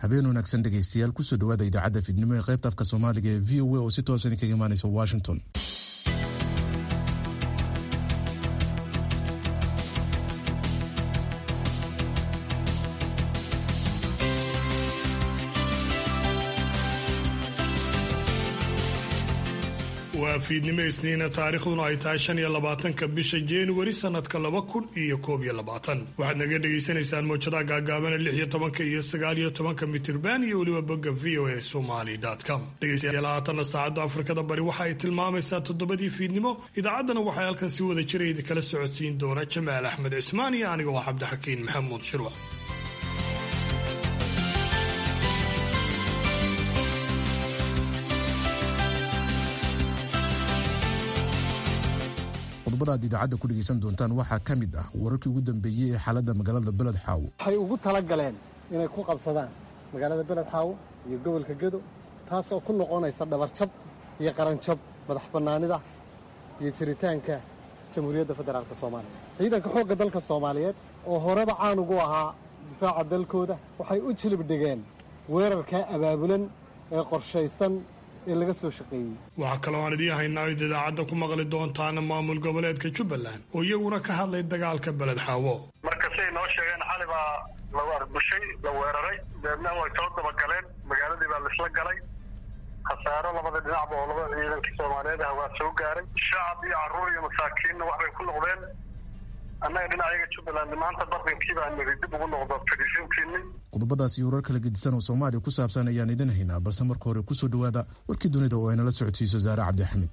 habeen wanaagsan dhegaystayaal kusoo dhawaada idaacadda fiidnimo ee qaybta afka soomaaliga ee v o a oo si toosan idinkaga imaanaysa washington waa fiidnimo isniina taariikhduna ay tahay shan iyo labaatanka bisha januari sanadka laba kun iyo koob iyo labaatan waxaad naga dhagaysanaysaan mowjadaha gaagaabana lix iyo tobanka iyo sagaal iyo tobanka mitirban iyo weliba bogga v o a somali com dhegaystayaal haatanna saacadda afrikada bari waxa ay tilmaamaysaa toddobadii fiidnimo idaacaddana waxay halkan si wada jira idinkala socodsiin doona jamaal axmed cismaan iyo aniga oo cabdixakiin maxamuud shirwa qodobada aad idaacadda ku dhegaysan doontaan waxaa ka mid ah wararkii ugu dambeeyey ee xaaladda magaalada beled xaawo waxay ugu tala galeen inay ku qabsadaan magaalada beled xaawo iyo gobolka gedo taasoo ku noqonaysa dhabarjab iyo qaranjab madax bannaanida iyo jiritaanka jamhuuriyadda federaalk soomaaliya ciidanka xoogga dalka soomaaliyeed oo horeba caan ugu ahaa difaaca dalkooda waxay u jilib dhigeen weerarkaa abaabulan ee qorshaysan ee laga soo shaqeeyey waxaa kaloo aan idiin haynaa id idaacadda ku maqli doontaana maamul goboleedka jubbaland oo iyaguna ka hadlay dagaalka beled xaawo marka siday noo sheegeen xali baa la arbushay la weeraray deedna way soo dabagaleen magaaladii baa laisla galay khasaaro labada dhinacba oo labada ciidankii soomaaliyeed ah waa soo gaaray shacab iyo carruur iyo masaakiinna waxbay ku noqdeen annaga dhinacayaga jubbaland maanta bardankii baa niri dib ugu noqdo fadhiisintiinni qodobadaas iyo warar kala gedisan oo soomaaliya ku saabsan ayaan idin haynaa balse marka hore kusoo dhowaada warkii dunida oo aynala socodsiiso saare cabdixamid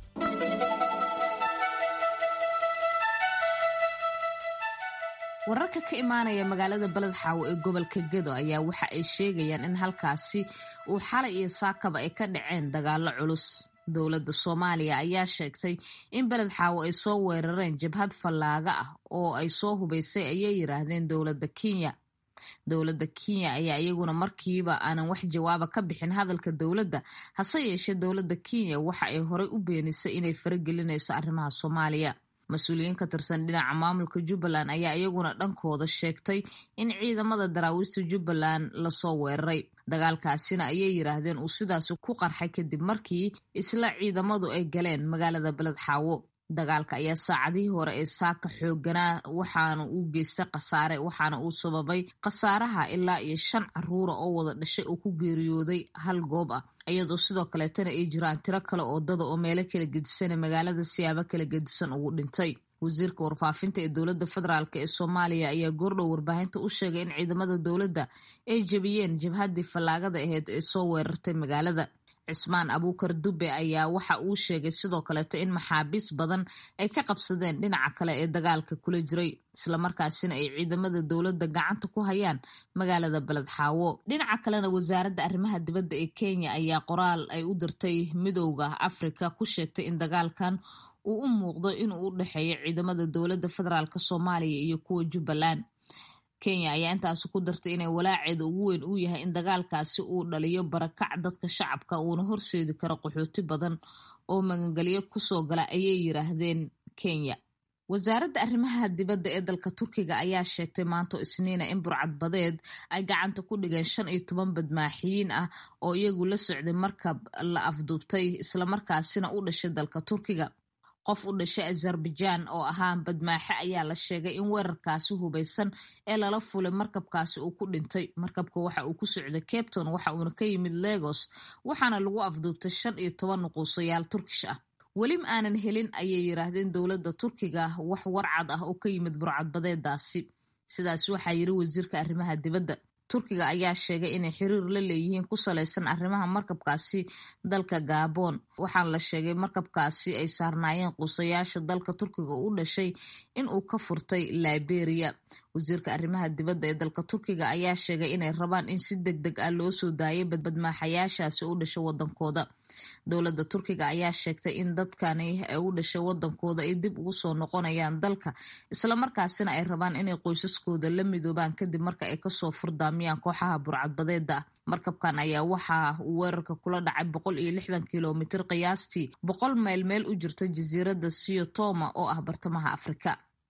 wararka ka imaanaya magaalada beled xaawo ee gobolka gedo ayaa waxa ay sheegayaan in halkaasi uu xalay iyo saakaba ay ka dhaceen dagaalo culus dowladda soomaaliya ayaa sheegtay in beled xaawo ay soo weerareen jabhad fallaaga ah oo ay soo hubaysay ayay yiraahdeen dowladda kenya dowladda kenya ayaa iyaguna markiiba aanan wax jawaaba ka bixin hadalka dowladda hase yeeshee dowladda kenya waxa ay horey u beenisay inay faragelinayso arrimaha soomaaliya mas-uuliyiin ka tirsan dhinaca maamulka jubbaland ayaa iyaguna dhankooda sheegtay in ciidamada daraawiista jubbaland lasoo weeraray dagaalkaasina ayay yiraahdeen uu sidaasi ku qarxay kadib markii isla ciidamadu ay galeen magaalada beled xaawo dagaalka ayaa saacadihii hore ee saaka xooganaa waxaana uu geystay khasaare waxaana uu sababay khasaaraha ilaa iyo shan caruura oo wada dhashay oo ku geeriyooday hal goob ah iyadoo sidoo kaleetana ay jiraan tiro kale oo dada oo meelo kala gedisana magaalada siyaabo kala gedisan ugu dhintay wasiirka warfaafinta ee dowladda federaalk ee soomaaliya ayaa goordhow warbaahinta u sheegay in ciidamada dowladda ay jebiyeen jabhaddii fallaagada aheyd ee soo weerartay magaalada cismaan abuukar dube ayaa waxa uu sheegay sidoo kaleeto in maxaabiis badan ay ka qabsadeen dhinaca kale ee dagaalka kula jiray islamarkaasina ay ciidamada dowladda gacanta ku hayaan magaalada beled xaawo dhinaca kalena wasaaradda arrimaha dibadda ee kenya ayaa qoraal ay u dirtay midowda afrika ku sheegtay in dagaalkan uu u muuqdo inuu u dhexeeyo ciidamada dowladda federaalk soomaaliya iyo kuwa jubbaland kenya ayaa intaasi ku dartay inay walaaceeda ugu weyn uu yahay in dagaalkaasi uu dhaliyo barakac dadka shacabka uuna horseedi karo qaxooti badan oo magangelyo kusoo gala ayay yiraahdeen kenya wasaaradda arrimaha dibadda ee dalka turkiga ayaa sheegtay maanto isniina in burcad badeed ay gacanta ku dhigeen shan iyo toban badmaaxiyiin ah oo iyagu la socday markab la afduubtay islamarkaasina u dhashay dalka turkiga qof u dhashay azerbaijaan oo ahaa badmaaxe ayaa la sheegay in weerarkaasi hubaysan ee lala fulay markabkaasi uu ku dhintay markabka waxa uu ku socday capton waxa uuna ka yimid legos waxaana lagu afduubtay shan iyo toban nuquusayaal turkish ah weli ma aanan helin ayay yiraahdeen dowladda turkiga wax warcad ah oo ka yimid burcadbadeedaasi sidaas waxaa yiri wasiirka arrimaha dibadda turkiga ayaa sheegay inay xiriir la leeyihiin ku salaysan arrimaha markabkaasi dalka gabon waxaana la sheegay markabkaasi ay saarnaayeen quusayaasha dalka turkiga u dhashay in uu ka furtay liberia wasiirka arrimaha dibadda ee dalka turkiga ayaa sheegay inay rabaan in si deg deg ah loo soo daayay badmaaxayaashaasi u dhashay wadankooda dowladda turkiga ayaa sheegtay in dadkani ee u dhashay wadankooda ay dib ugu soo noqonayaan dalka islamarkaasina ay rabaan inay qoysaskooda la midoobaan kadib marka ay kasoo furdaamiyaan kooxaha burcadbadeeda markabkan ayaa waxa uu weerarka kula dhacay boqol iyo lixdan kilomitir qiyaastii boqol mayl meel u jirta jasiiradda siotoma oo ah bartamaha afrika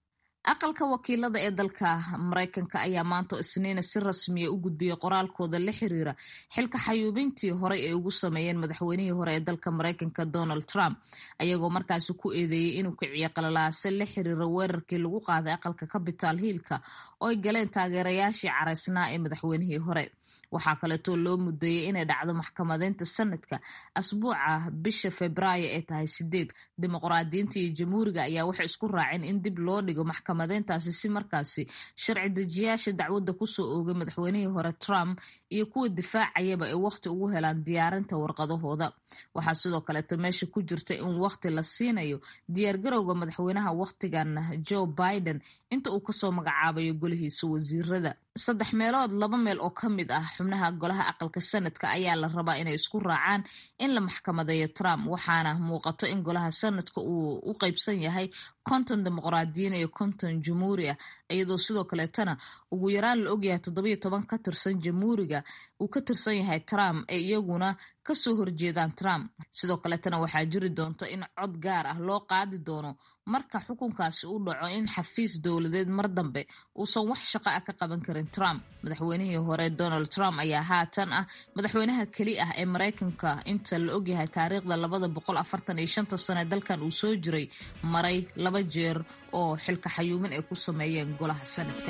aqalka wakiilada ee dalka maraykanka ayaa maanta isniina si rasmiya u gudbiyey qoraalkooda la xiriira xilka xayuubintii horey ay ugu sameeyeen madaxweynihii hore ee dalka maraykanka donald trump ayagoo markaasi ku eedeeyey inuu kiciyo qalalaase la xiriira weerarkii lagu qaaday aqalka capital hiilka oo ay galeen taageerayaashii caraysnaa ee madaxweynihii hore waxaa kaleetoo loo mudeeyey inay dhacdo maxkamadeynta sanadka asbuuca bisha febraayo ee tahay sideed dimuqraadiyiinta iyo jamhuuriga ayaa waxay isku raaceen in dib loo dhigo maxkamadeyntaasi si markaasi sharci dejiyaasha dacwadda kusoo oogay madaxweynihii hore trump iyo kuwa difaacayaba ay wakhti ugu helaan diyaarinta warqadahooda waxaa sidoo kaleeto meesha ku jirta in wakhti la siinayo diyaargarowga madaxweynaha wakhtigan joe biden inta uu kasoo magacaabayo golihiisa wasiirada saddex meelood laba meel oo ka mid ah xubnaha golaha aqalka sanadka ayaa la rabaa inay isku raacaan in la maxkamadeeyo trump waxaana muuqato in golaha sanadka uu u qeybsan yahay konton dimuqraadiyiin iyo konton jamhuuri ah iyadoo sidoo kaleetana ugu yaraan la ogyahay toddobiyo toban ka tirsan jamhuuriga uu ka tirsan yahay trump ee iyaguna kasoo horjeedaan trump sidoo kaleetana waxaa jiri doonta in cod gaar ah loo qaadi doono marka xukunkaasi u dhaco in xafiis dowladeed mar dambe uusan wax shaqo ah ka qaban karin trump madaxweynihii hore donald trump ayaa haatan ah madaxweynaha keli ah ee maraykanka inta la ogyahay taariikhda labada boqol afartan iyo shanta sane dalkan uu soo jiray maray laba jeer oo xilka xayuumin ay ku sameeyeen golaha sanadka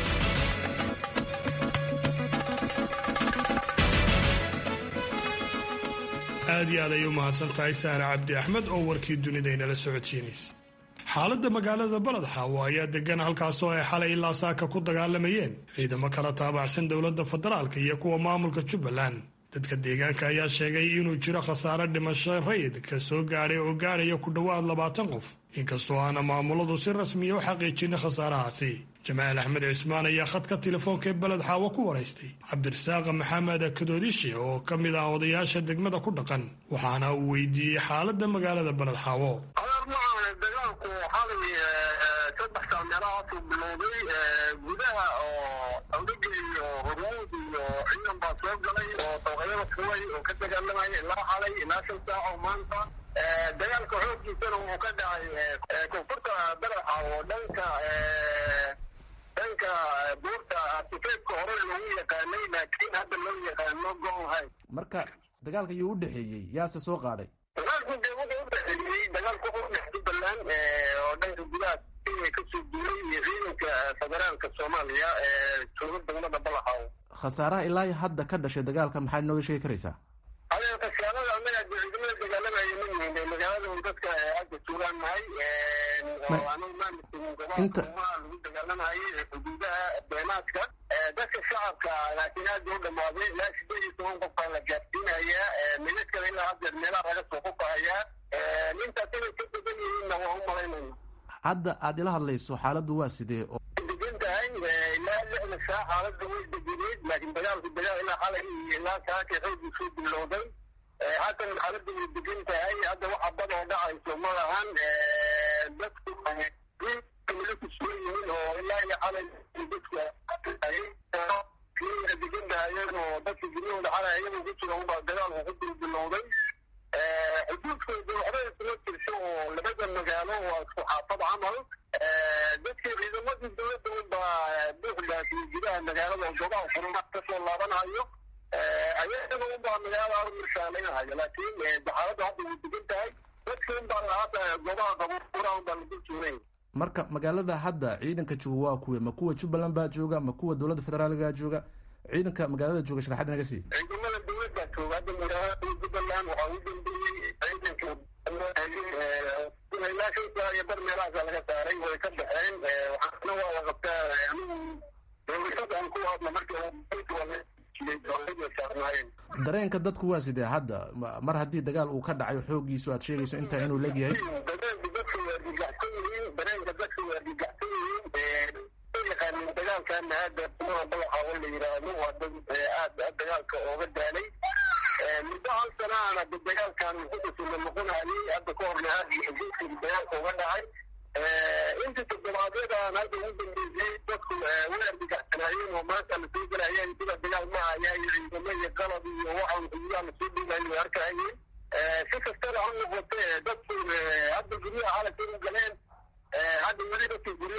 aad iyo aad ayay u mahadsan tahay sahra cabdi axmed oo warkii dunida inala socodsiinaysa xaaladda magaalada baledxaawo ayaa degan halkaasoo ay xalay ilaa saaka ku dagaalamayeen ciidamo kala taabacsan dowladda federaalka iyo kuwa maamulka jubbaland dadka deegaanka ayaa sheegay inuu jiro khasaare dhimasho rayidka soo gaadhay oo gaadhaya ku dhowaad labaatan qof inkastoo aana maamuladu si rasmiya u xaqiijinin khasaarahaasi jamaal axmed cismaan ayaa khadka telefoonka ee beled xaawo ku waraystay cabdirasaaq maxamed kadoodishe oo ka mid ah odayaasha degmada ku dhaqan waxaana uu weydiiyey xaaladda magaalada beled xaawo dagaalku xalay saddex saa meelahaasuu bilowday gudaha oo awdhaga iyo hormuud iyo ciidan baa soo galay oo dabaqyada fuway oo ka dagaalamaya ilaa xalay ilaa shan saac oo maanta dagaalka xooggiisana uu ka dhacay koonfurta baraxa oo dhanka dhanka buurta artifeedka hore lagu yaqaanay laakiin hadda loo yaqaano goonhay marka dagaalka yuu u dhexeeyey yaase soo qaaday dagaalku dee wuxuu u dhexeeyey dagaalku wuxuu u dhex jubbaland oo dhanka gudaha kenya kasoo duulay iyo ciidanka federaalka soomaaliya ee jooga degmada balaxaw khasaaraha ilaa hadda ka dhashay dagaalka maxaad nooga sheegi karaysaa adeer khasaalada annaga dee ciidamada dagaalamaya ma yihiin dee magaalada dadka hadda joogaan nahay oo anagu maamulkiin gobolka lagu dagaalamayay ee xuduudaha beenaadka dadka shacabka laakiin aada u dhamaaday ilaa sideed iyo toban qof baa la gaarsiinayaa midadkana ilaa haddeer meelaha laga soo kufahayaa intaas inay ka badan yihiinna waa u malaynayna hadda aad ila hadlayso xaaladdu waa sidee oo degan tahay ilaa lixda saac xaaladda way deganeed laakiin dagaalku dagaal ilaa xalay iyo ilaa saaka xoogii soo bilowday haatan xaaladda way degan tahay hadda waxa bad oo dhacayso ma lahan dadku mila kusugan yihiin oo ilaa iyo xalay dadku degan tahayeen oo dadka guryahooda xalay ayagoo ku jira unbaa dagaalku ku dul bilowday xuduudkooda waxba isuma jirto oo labada magaalo waa isku xaafad camal dadka ciidamadii dowladda unbaa buuxdaasi gudaha magaalada oo goobaha furma kasoo laabanayo ayagana unbaa magaalada mirshaanaynahayo laakiin xaaladda hadda way degan tahay dadka unbaa lahaata goobaha qabuura unbaa lagu tuunay marka magaalada hadda ciidanka jooga waa kuwe ma kuwa jubbaland baa jooga ma kuwa dowladda federaalga jooga ciidanka magaalada jooga sharaxaad naga sii ciidamada dowladda jooga hadda magaalada jubbaland waxaa u dambeeyey ciidanka ilaa shan saa iyo bar meelahaasa laga saaray way ka baxeen waxaana waa la qabtaa anigu dowlashada aan ku hadla marka dareenka dadku waa sidee hadda mar haddii dagaal uu ka dhacayo xoogiisu aad sheegayso intaa inuu legyahay dareenka dadka waa argagaxsan yihiin dareenka dadka waa argagaxsan yihiin yaqaanin dagaalkana hadda kumaha balaxa oo la yiraahdo waa dad aad dagaalka ooga daalay muddo hal sanaana de dagaalkan wuxuusula noqonayay hadda ka horna aad xuduudkii dagaalka uga dhacay inta toddobaadyadaan hadda ugu dambeysay dadku way argagaxsanaayeen oo maanta lasoo gelayeen sida dagaal ma haya iyo ciidamo iyo qalab iyo waxaan xuduudaha lasoo dhigayo way arkayeen si kastaba ha noqote dadku hadda guryaha xalasay u galeen hadda weli dadka guryaha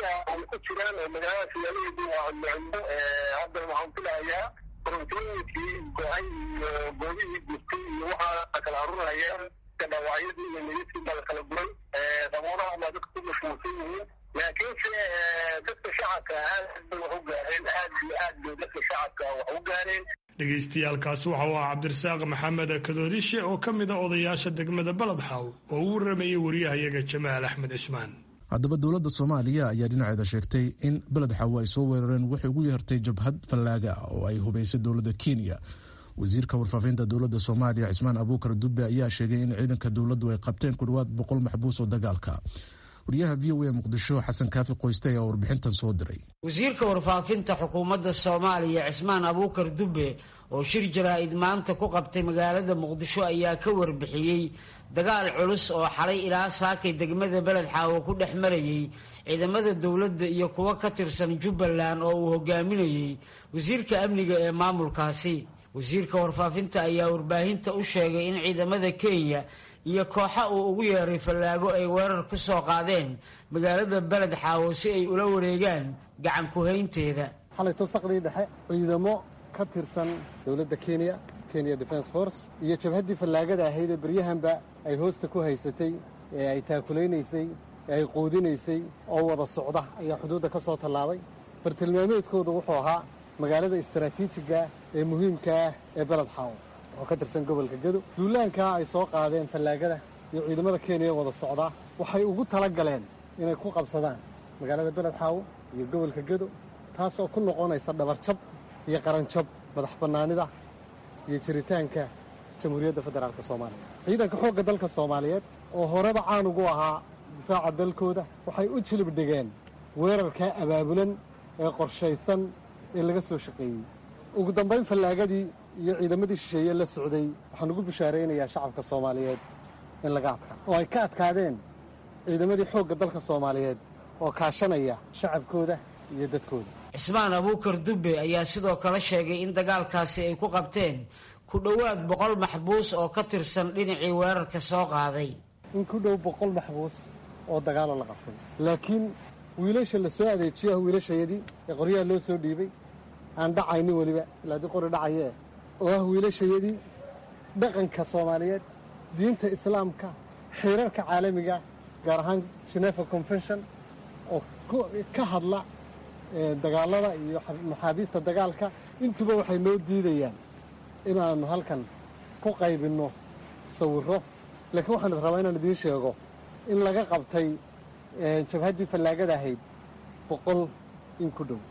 ku jiraan oo magaalada siyaalaheedu waa cudmocudmo hadda waxaan filahayaa korontooyinkii go-ay iyo goobihii gurtay iyo waxaa kala arurayaan dhaawacyadii iyo mididkii baa la kala guray daboolaha baa dadka ku mashquulsan yihiin laakiinse dadka shacabka aad bay wax u gaareen aad iyo aad bay dadka shacabka wax u gaareen dhegaystayaaalkaasi waxa uu ah cabdirasaaq maxamed kadoodishe oo ka mid a odayaasha degmada baledxaaw oo u waramayay wariyahayaga jamaal axmed cismaan haddaba dowladda soomaaliya ayaa dhinaceeda sheegtay in beled xaawo ay soo weerareen waxay ugu yeertay jabhad fallaaga ah oo ay hubaysay dowladda kenya wasiirka warfaafinta dowladda soomaaliya cismaan abuukar dube ayaa sheegay in ciidanka dowladdu ay qabteen ku dhawaad boqol maxbuus oo dagaalka wariyaha v o a muqdisho xasan kaafi qoyste ayaa warbixintan soo diray wasiirka warfaafinta xukuumadda soomaaliya cismaan abuukar dube oo shir jaraa'id maanta ku qabtay magaalada muqdisho ayaa ka warbixiyey dagaal culus oo xalay ilaa saakay degmada beled xaawo ku dhex marayay ciidamada dowladda iyo kuwo ka tirsan jubbaland oo uu hogaaminayey wasiirka amniga ee maamulkaasi wasiirka warfaafinta ayaa warbaahinta u sheegay in ciidamada kenya iyo kooxa uu ugu yeeray fallaago ay weerar ku soo qaadeen magaalada beled xaawo si ay ula wareegaan gacan ku-haynteeda xalayto saqdii dhexe ciidamo ka tirsan dowladda kenya kenya defence force iyo jabhaddii fallaagada ahayd ee beryahanba ay hoosta ku haysatay ee ay taakulaynaysay ee ay quudinaysay oo wada socda ayaa xuduudda ka soo tallaabay bartilmaameedkoodu wuxuu ahaa magaalada istaraatiijiga ee muhiimka ah ee beled xaawo oo ka tirsan gobolka gedo duulaankaa ay soo qaadeen fallaagada iyo ciidamada kenya wada socdaa waxay ugu tala galeen inay ku qabsadaan magaalada beled xaawo iyo gobolka gedo taas oo ku noqonaysa dhabarjab iyo qaranjab madax bannaanida iyo jiritaanka jamhuuriyadda federaalk soomaaliya ciidanka xoogga dalka soomaaliyeed oo horeba caan ugu ahaa difaaca dalkooda waxay u jilib dhigeen weerarkaa abaabulan ee qorshaysan ee laga soo shaqeeyey ugu dambayn fallaagadii iyo ciidamadii shisheeye la socday waxaan ugu bishaaraynayaa shacabka soomaaliyeed in laga adkaa oo ay ka adkaadeen ciidamadii xoogga dalka soomaaliyeed oo kaashanaya shacabkooda iyo dadkooda cismaan abuukar dube ayaa sidoo kale sheegay in dagaalkaasi ay ku qabteen ku dhowaad boqol maxbuus oo ka tirsan dhinacii weerarka soo qaaday in ku dhow boqol maxbuus oo dagaaloo la qabtay laakiin wiilasha la soo adeejiyo ah wiilashayadii ee qoryaha loo soo dhiibay aan dhacaynin weliba ilaa dii qori dhacayee oo ah wiilashayadii dhaqanka soomaaliyeed diinta islaamka xeerarka caalamiga gaar ahaan genefa convention oo ka hadla dagaalada iyo maxaabiista dagaalka intuba waxay noo diidayaan inaannu halkan ku qaybinno sawirro laakiin waxaan is rabaa inaan idiin sheego in laga qabtay jabhaddii fallaagada ahayd boqol in ku dhow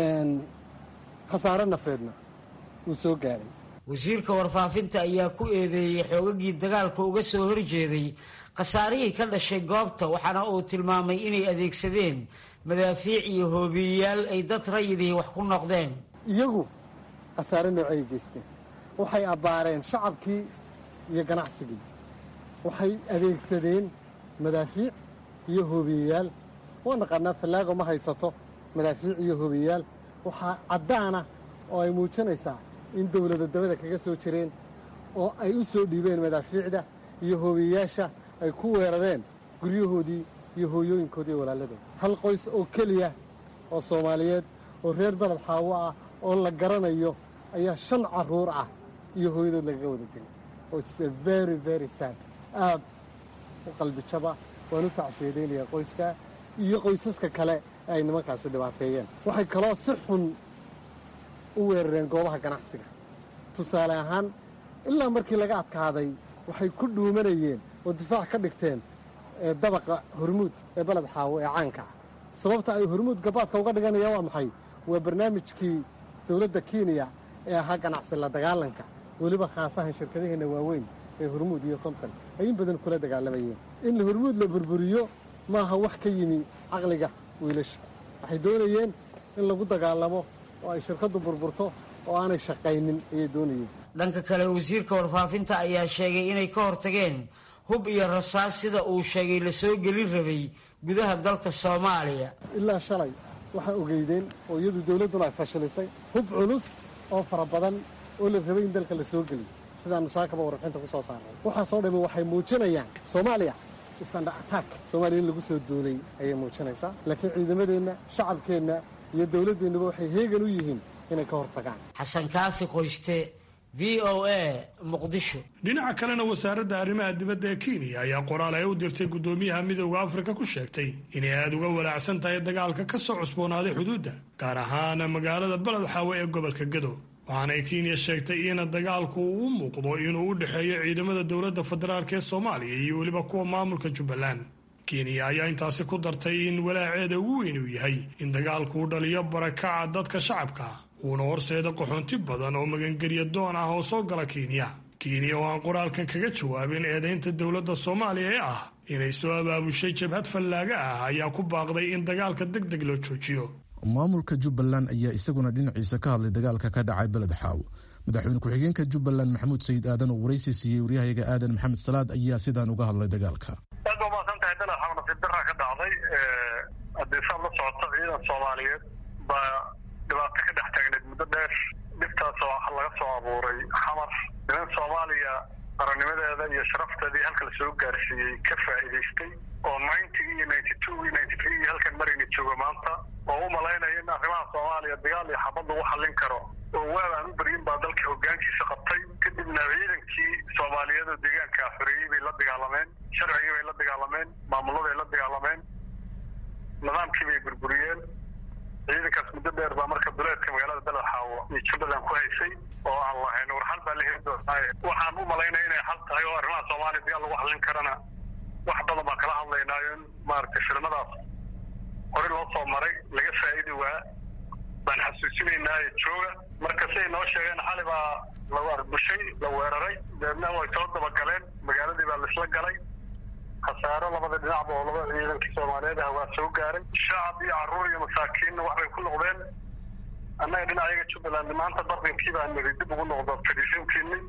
khasaare nafeedna wuu soo gaadhay wasiirka warfaafinta ayaa ku eedeeyey xoogagii dagaalka uga soo horjeeday khasaarihii ka dhashay goobta waxaana uu tilmaamay inay adeegsadeen madaafiic iyo hoobiyeyaal ay dad rayidihii wax ku noqdeen iyagu khasaare noocay geysteen waxay abbaareen shacabkii iyo ganacsigii waxay adeegsadeen madaafiic iyo hoobiyeyaal waa naqaanaa fallaago ma haysato madaafiic iyo hoobiyeyaal waxaa caddaana oo ay muujinaysaa in dowlada dabada kaga soo jireen oo ay u soo dhiibeen madaafiicda iyo hoobiyeyaasha ay ku weerareen guryahoodii iyo hooyooyinkoodii iyo walaaladooda hal qoys oo keliya oo soomaaliyeed oo reer beled xaawo ah oo la garanayo ayaa shan carruur ah iyo hooyadood lagaga wada dilay oo is a very very sad aad u qalbijaba waan u tacsiyadaynayaa qoyskaa iyo qoysaska kale ee ay nimankaasi dhibaateeyeen waxay kaloo si xun u weerareen goobaha ganacsiga tusaale ahaan ilaa markii laga adkaaday waxay ku dhuumanayeen oo difaac ka dhigteen dabaqa hormuud ee beled xaawo ee caanka ah sababta ay hormuud gabaadka uga dhiganayaan waa maxay waa barnaamijkii dowladda kenya ee ahaa ganacsi la dagaalanka weliba khaasahan shirkadaheenna waaweyn ee hormuud iyo somton ay in badan kula dagaalamayeen in hormuud la burburiyo maaha wax ka yimi caqliga wiilasha waxay doonayeen in lagu dagaalamo oo ay shirkaddu burburto oo aanay shaqaynin ayay doonayeen dhanka kale wasiirka warfaafinta ayaa sheegay inay ka hortageen hub iyo rasaas sida uu sheegay la soo gelin rabay gudaha dalka soomaaliya ilaa shalay waxaa ogeydeen oo iyadu dowladduna ay fashilisay hub culus oo fara badan oo la rabay in dalka la soo geliyo sidaannu saakaba warrixinta ku soo saarnay waxaasoo dhammi waxay muujinayaan soomaaliya isanda attack soomaaliya in lagu soo duulay ayay muujinaysaa laakiin ciidamadeenna shacabkeenna iyo dowladdeennuba waxay heegan u yihiin inay ka hor tagaan xasan kaafi qoyste v o a muqdisho dhinaca kalena wasaaradda arrimaha dibadda ee kenya ayaa qoraal ay u dirtay guddoomiyaha midowda afrika ku sheegtay inay aada uga walaacsan tahay dagaalka ka soo cusboonaaday xuduudda gaar ahaan magaalada beled xaawe ee gobolka gado waxaanay kenya sheegtay in dagaalku uu u muuqdo inuu u dhexeeyo ciidamada dowladda federaalk ee soomaaliya iyo weliba kuwa maamulka jubbaland kenya ayaa intaasi ku dartay in walaaceeda ugu weyn uu yahay in dagaalku u dhaliyo barakaca dadka shacabka uuna horseeda qaxoonti badan oo magangelya doon ah oo soo gala kenya kenya oo aan qoraalkan kaga jawaabin eedaynta dowladda soomaaliya ee ah inay soo abaabushay jabhad fallaaga ah ayaa ku baaqday in dagaalka deg deg loo joojiyo maamulka jubbaland ayaa isaguna dhinaciisa ka hadlay dagaalka ka dhacay beled xaaw madaxweyne ku-xigeenka jubbaland maxamuud sayid aadan oo waraysi siiyey waryahayaga aadan maxamed salaad ayaa sidaan uga hadlay dagaalka aad ba umaasan tahay beled xaaw nasiib daraa ka dhacday haddii saad la socoto ciidan soomaaliyeed baa dhibaato ka dhex taagneed muddo dheer dhibtaas oo laga soo abuuray xamar niman soomaaliya qarannimadeeda iyo sharafteedii halka la soo gaarsiiyey ka faa'iidaystay oo ninetygii iyo ninety twogii ninety three iyo halkan marayna joogo maanta oo u malaynaya in arrimaha soomaaliya dagaal iyo xabad lagu xallin karo oo waab aan u beryin baa dalka hoggaankiisa qabtay kadibna ciidankii soomaaliyeed oo deegaanka xoreeyey bay la dagaalameen sharcigii bay la dagaalameen maamuladay la dagaalameen nidaamkii bay burburiyeen ciidankaas muddo dheer baa marka duleedka magaalada beled xaawo iyo jubbaland ku haysay oo aan lahayn war xal baa la heli doonaaye waxaan u malaynaya inay xal tahay oo arrimaha soomaaliya dagaal lagu xallin karana wax badan baan kala hadlaynaayo in maaragtay filmadaas hore loo soo maray laga faa'idi waa baan xasuusinaynaaye jooga marka siay noo sheegeen xali baa lagu arbushay la weeraray deedna way soo dabagaleen magaaladii baa laisla galay khasaaro labada dhinacba oo laba ciidankii soomaaliyeed ah waa soo gaaray shacab iyo carruur iyo masaakiinna waxbay ku noqdeen annaga dhinacayaga jubbaland maanta bardankii baa niri dib ugu noqdo fadhiisintiini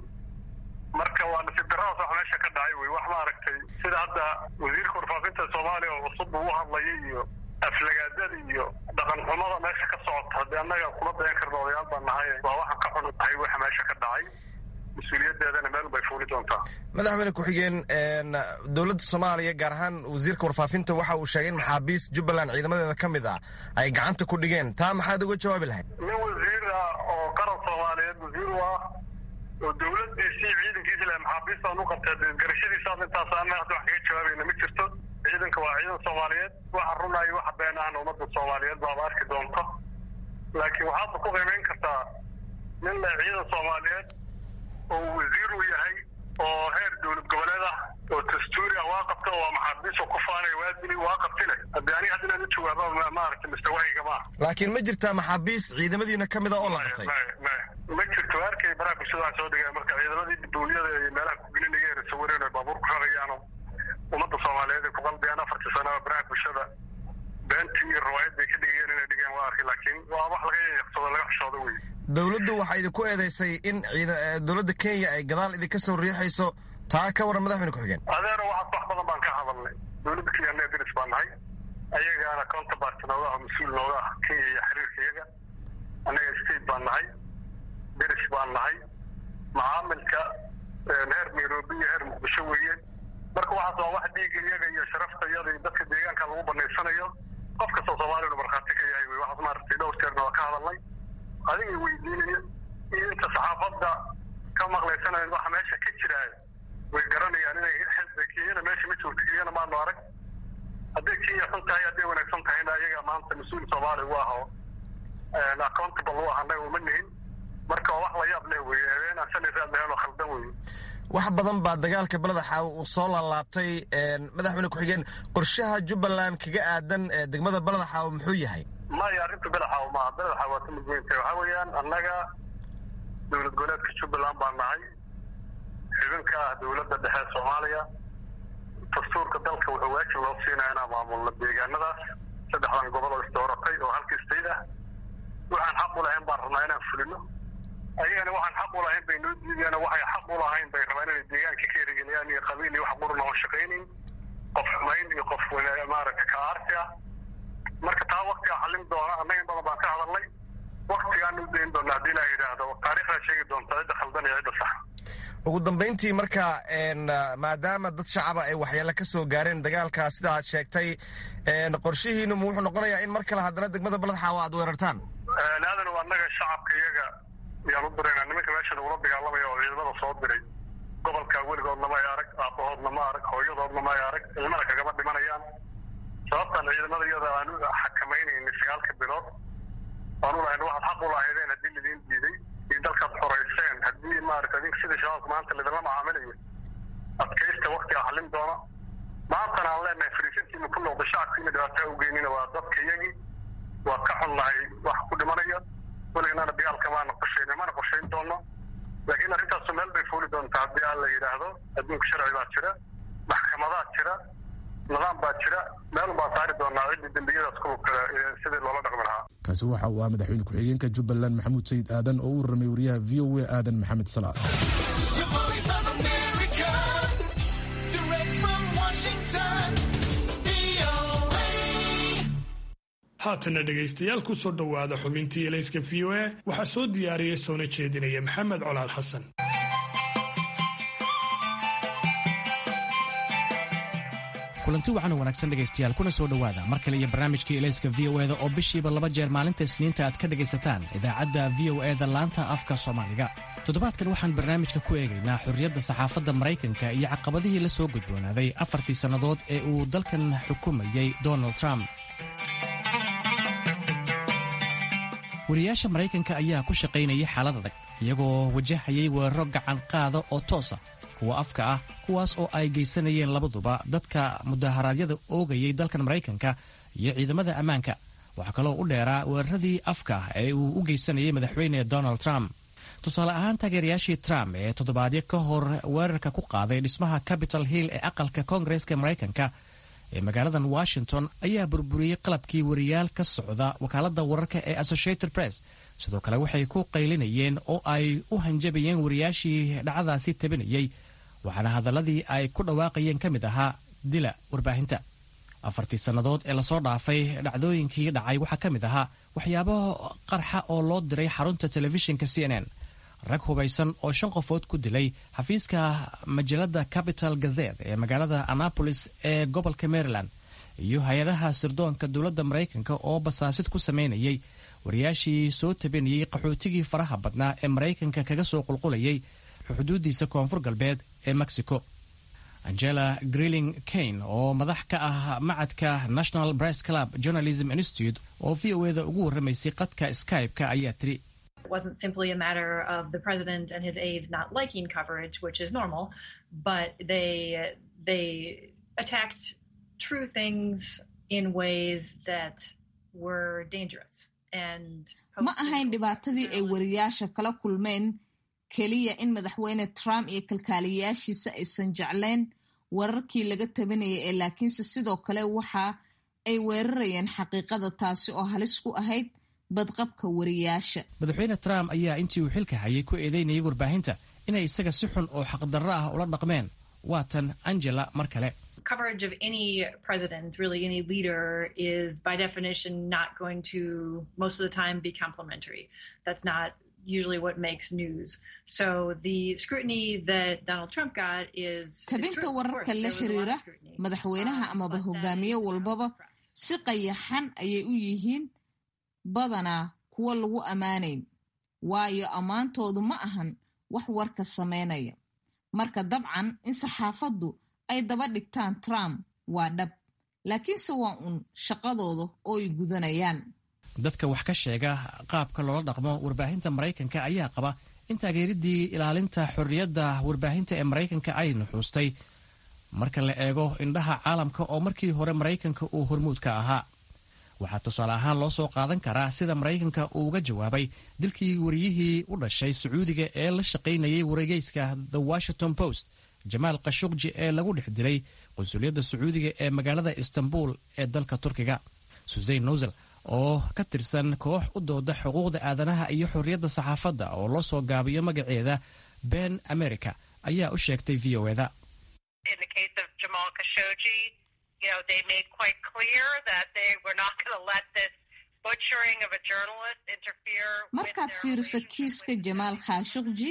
marka waa nasiib daradaas wax meesha ka dhacay wey wax maaragtay sida hadda wasiirka warfaafinta soomaaliya oo cusub uu hadlayay iyo aflagaadada iyo dhaqan xumada meesha ka socota haddii annaga kuma dayan karna odayaal baan nahay waa waxaan ka xun tahay waxa meesha ka dhacay mas-uuliyadeedana meel bay fuuli doontaa madaxweyne ku-xigeen dowladda soomaaliya gaar ahaan wasiirka warfaafinta waxa uu sheegay in maxaabiis jubbaland ciidamadeeda ka mid ah ay gacanta ku dhigeen taa maxaad uga jawaabi lahayd nin wasiir ah oo qaran soomaaliyeed wasiir u ah oo dowladiisii ciidankiisi leh maxaabiistaan u qabtay garashadiisaas intaas ana hadda wax kaga jawaabayna ma jirto ciidanka waa ciidan soomaaliyeed waxa runaayo waxa been ahna ummadda soomaaliyeed baaba arki doonto laakiin waxaadba ku qiimayn kartaa nin leh ciidan soomaaliyeed oo wasiir uu yahay oo heer dowlad goboleed ah oo dastuuri ah waa qabta oo maxaabiis oo ku faanaya waa dili waa qabti leh haddii aniga hadda inaan u jawaaba maaragtay mustawahayga maaha laakiin ma jirtaa maxaabiis ciidamadiina ka mid a oo la qabtay ma jirto arkay baraha bulshada waxaa soo dhigaya marka ciidamadii dowliyada iyo meelaha kugelinaya sawireen oo baabuur ku rarayaano ummadda soomaaliyeed ay ku qalbiyaan afartii sano baraha bulshada beentii iyo riwaayad bay ka dhigayeen inay dhigeen waa arkay laakiin waa wax laga yaqsado laga xishoodo wey dowladdu waxaa idinku eedaysay in dowladda kenya ay gadaal idinka soo riixayso taa ka waran madaxweyne ku-xigeen adeero waxaas wax badan baan ka hadalnay dowladda kenya annaga deris baan nahay ayagaana counterpart nooga ah mas-uul nooga ah kenya iyo xiriirka iyaga annaga state baan nahay deris baan nahay macaamilka heer nairobi iyo heer muqdisho weeye marka waxaas waa wax dhiiga iyaga iyo sharafta iyada iyo dadka deegaanka lagu banaysanayo qof kastoo soomaaliyanu markhaati ka yahay wey waxaas maaragtay dhowr jeerna waa ka hadalnay adiga weydiinaya iyo inta saxaafadda ka maqlaysanayn waxa meesha ka jiraayo way garanayaan inay kenyana meesha ma joogto kenyana maanu arag hadday kenya xun tahay hadday wanaagsan tahayna ayaga maanta mas-uul soomaaliya u ah oo accountable u ah annaga uma nihin marka waa wax la yaab leh weye habeen aan shalay raad lahayn oo khaldan weye wax badan baa dagaalka beleda xaawo uu soo laalaabtay madaxweyne ku-xigeen qorshaha jubbaland kaga aadan degmada beleda xaawo muxuu yahay maya arrinta beled xaawo maaha beled xaawo waa ka mid weyn tahay waxaa weeyaan annaga dowlad goboleedka jubbaland baan nahay xubinka ah dowladda dhexe soomaaliya dastuurka dalka wuxuu waajib loo siinaya inaan maamulno deegaanadaas saddexdan gobol oo isdooratay oo halkii state ah waxaan xaq u lahayn baan rabnaa inaan fulino ayagana waxaan xaq u lahayn bay noo diideen waxay xaq u lahayn bay rabaan inay deegaanka ka erigeliyaan iyo qabiil iyo wax quruna oon shaqaynayn qof xumayn iyo qof maaragta ka aarsi ah marka taa waktigaa xallin doona annaga in badan baan ka hadalnay waktigaan u dayn doona haddii la yidhaahdo taariikhdaa sheegi doonta cidda khaldan iyo cidda sax ugu dambayntii marka maadaama dad shacaba ay waxyeelo ka soo gaareen dagaalka sida aad sheegtay qorshihiinu ma wuxuu noqonayaa in mar kale haddana degmada baled xaawo aad weerartaan aadan waa annaga shacabka iyaga yaan u diraynaa nimanka meesha nagula dagaalamaya oo ciidamada soo diray gobolka weligoodna ma ay arag aabbahoodna ma arag hooyadoodna ma ay arag ilmana kagama dhimanayaan sababtaan ciidamada iyada aan xakamaynayna sagaalka bilood aan u lahayn waxaad xaq u lahaydeen haddii lidiin diiday iyo dalkaad xorayseen haddii maarata adink sida shabaabka maanta lidinla macaamilayo adkaysta waktiga xallin doona maantana aan leenahay fariisintiina ku noqda shacabkiina dhibaataa u geynina waa dadka iyagii waa ka xunnahay wax ku dhimanaya weliganana dagaalka maana qorshayn mana qorshayn doono laakiin arrintaasu meel bay fuuli doontaa haddii aan la yidhaahdo adduunka sharci baa jira maxkamadaa jira nidaam baa jira meel baan saari doonaa ciddii dembiyadaas ku kale sidii loola dhaqmi lahaa kaasi waxa uu ah madaxweyne ku-xigeenka jubbaland maxamuud sayid aadan oo u warramay wariyaha v o a aadan maxamed salaad haatana dhegaystayaal ku soo dhowaada xubintii elayska v o a waxaa soo diyaariyey soona jeedinaya maxamed colaad xasan kulanti wacan oo wanaagsan dhegaystayaal kuna soo dhowaada mar kale iyo barnaamijkii elayska v o eda oo bishiiba laba jeer maalinta isniinta aad ka dhegaysataan idaacadda v o eda laanta afka soomaaliga toddobaadkan waxaan barnaamijka ku eegaynaa xorriyadda saxaafadda maraykanka iyo caqabadihii la soo gudboonaaday afartii sannadood ee uu dalkan xukumayey donald trump wariyaasha maraykanka ayaa ku shaqaynayay xaalad adag iyagoo wajahayay weeraro gacan qaada oo toosa kuwa afka ah kuwaas oo ay geysanayeen labaduba dadka mudaharaadyada oogayay dalkan maraykanka iyo ciidamada ammaanka waxaa kaloo u dheeraa weeraradii afka ah ee uu u geysanayay madaxweyne donald trump tusaale ahaan taageerayaashii trump ee toddobaadyo ka hor weerarka ku qaaday dhismaha capitol hill ee aqalka koongareeska maraykanka ee magaaladan washington ayaa burburiyey qalabkii wariyaal ka socda wakaaladda wararka ee associated press sidoo kale waxay ku qaylinayeen oo ay u hanjabayeen wariyaashii dhacdaasi tabinayey waxaana hadalladii ay ku dhawaaqayeen ka mid ahaa dila warbaahinta afartii sannadood ee lasoo dhaafay dhacdooyinkii dhacay waxaa ka mid ahaa waxyaabo qarxa oo loo diray xarunta telefishinka c n n rag hubaysan oo shan qofood ku dilay xafiiska majalada capital gazet ee magaalada annapolis ee gobolka maryland iyo hay-adaha sirdoonka dowladda maraykanka oo basaasid ku samaynayay wariyaashii soo tabinayay qaxootigii faraha badnaa ee maraykanka kaga soo qulqulayay xuduudiisa koonfur galbeed ee mexico angela greeling kane oo madax ka ah macadka national press club journalism institute oo v o eda ugu warramaysay qadka skype-ka ayaa tiri It wasn't simply a matter of the president and his aides not liking coverage, which is normal, but they they attacked true things in ways that were dangerous. And ma ahayn dhibaatadii ay wariyaasha kala kulmeen keliya in madaxweyne trump iyo kalkaaliyayaashiisa aysan jeclayn wararkii laga tabinayay ee laakiinse sidoo kale waxa ay weerarayeen xaqiiqada taasi oo halis ku ahayd badqabka wariyaasha madaxweyne trump ayaa intii uu xilka hayay ku eedeynayay warbaahinta inay isaga si xun oo xaqdarro ah ula dhaqmeen waatan angela mar kale coverage of any president, really any leader, is by definition not going to most of the time be complimentary. That's not usually what makes news. So the scrutiny that Donald Trump got is tabinta wararka la xiriira madaxweynaha amaba hogaamiye walbaba si qayaxan ayay u yihiin badanaa kuwa lagu ammaanayn waayo ammaantoodu ma ahan wax warka samaynaya marka dabcan in saxaafaddu ay daba dhigtaan trump waa dhab laakiinse waa uun shaqadooda oo ay gudanayaan dadka wax ka sheega qaabka loola dhaqmo warbaahinta maraykanka ayaa qaba in taageeridii ilaalinta xorriyadda warbaahinta ee maraykanka ay nuxuustay marka la eego indhaha caalamka oo markii hore maraykanka uu hormuud ka ahaa waxaa tusaale ahaan loo soo qaadan karaa sida maraykanka uu uga jawaabay dilkii wariyihii u dhashay sacuudiga ee la shaqaynayay wargeyska the washington post jamaal khashuqji ee lagu dhex dilay qunsuliyadda sacuudiga ee magaalada istanbul ee dalka turkiga susein nosel oo ka tirsan koox u dooda xuquuqda aadanaha iyo xorriyadda saxaafadda oo loo soo gaabiyo magaceeda ben america ayaa u sheegtay v o eda markaad fiiriso kiiska jamaal khashuqji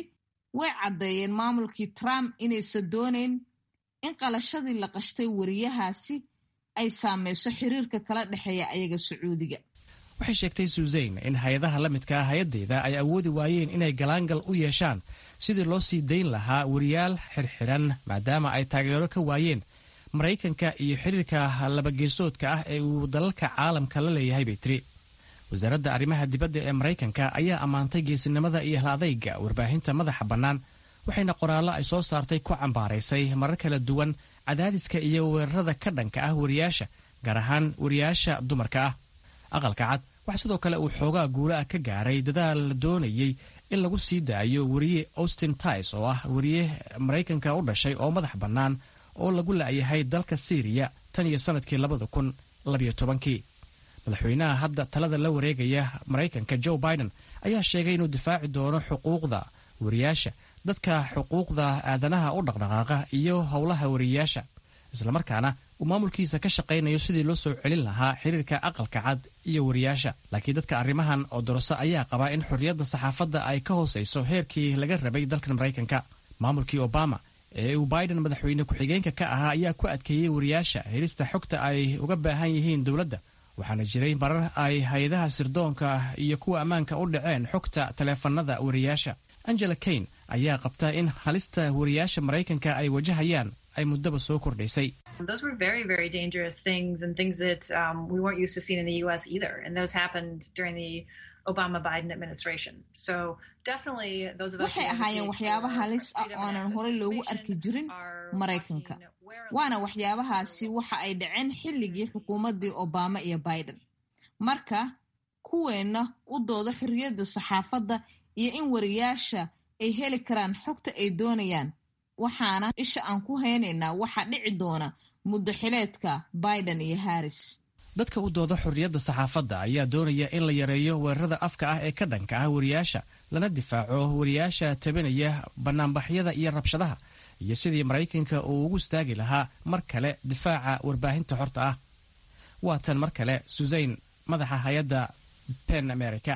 way caddeeyeen maamulkii trump inaysan doonayn in qalashadii la qashtay wariyahaasi ay saameyso xiriirka kala dhexeeya ayaga sacuudiga waxay sheegtay suuseyn in hay-adaha la midka ah hay-addeeda ay awoodi waayeen inay galaangal u yeeshaan sidii loo sii dayn lahaa wariyaal xirxiran maadaama ay taageero ka waayeen maraykanka iyo xiriirka labageesoodka ah ee uu dalalka caalamka la leeyahay bay tiri wasaaradda arrimaha dibadda ee maraykanka ayaa ammaantay geesinimada iyo hal-adayga warbaahinta madaxa bannaan waxayna qoraallo ay soo saartay ku cambaaraysay marar kala duwan cadaadiska iyo weerarada ka dhanka ah wariyaasha gaar ahaan wariyaasha dumarka ah aqalka cad wax sidoo kale uu xoogaa guula ah ka gaaray dadaal la doonayey in lagu sii daayo wariye austin tis oo ah wariye maraykanka u dhashay oo madax bannaan oo lagu la'yahay dalka syriya tan iyo sannadkii labada kun labiyo tobankii madaxweynaha hadda talada la wareegaya maraykanka joe biden ayaa sheegay inuu difaaci doono xuquuqda wariyaasha dadka xuquuqda aadanaha u dhaqdhaqaaqa iyo howlaha wariyayaasha islamarkaana uu maamulkiisa ka shaqaynayo sidii loo soo celin lahaa xiriirka aqalka cad iyo wariyaasha laakiin dadka arrimahan oo doroso ayaa qabaa in xorriyadda saxaafadda ay ka hoosayso heerkii laga rabay dalkan maraykanka maamulkii obama ee uu biden madaxweyne ku-xigeenka ka ahaa ayaa ku adkeeyey wariyaasha helista xogta ay uga baahan yihiin dowladda waxaana jiray marar ay hay-adaha sirdoonka iyo kuwa ammaanka u dhaceen xogta taleefanada wariyaasha angela kane ayaa qabta in halista wariyaasha maraykanka ay wajahayaan ay muddaba soo kordhaysay Those were very, very dangerous things and things that um, we weren't used to seeing in the U.S. either. And those happened during the Obama Biden administration. So definitely those of us waxay ahaayeen waxyaaba halis ah oonan horey loogu arki jirin maraykanka waana waxyaabahaasi waxa ay dhaceen xilligii xukuumaddii obama iyo biden marka kuweenna u doodo xorriyadda saxaafadda iyo in wariyaasha ay heli karaan xogta ay doonayaan waxaana isha aan ku haynaynaa waxaa dhici doona muddo xileedka biden iyo harris dadka u dooda xorriyadda saxaafadda ayaa doonaya in la yareeyo weerarada afka ah ee ka dhanka ah wariyaasha lana difaaco wariyaasha tabinaya bannaanbaxyada iyo rabshadaha iyo sidii maraykanka uu ugu istaagi lahaa mar kale difaaca warbaahinta xorta ah waa tan mar kale susayn madaxa hay-adda pen america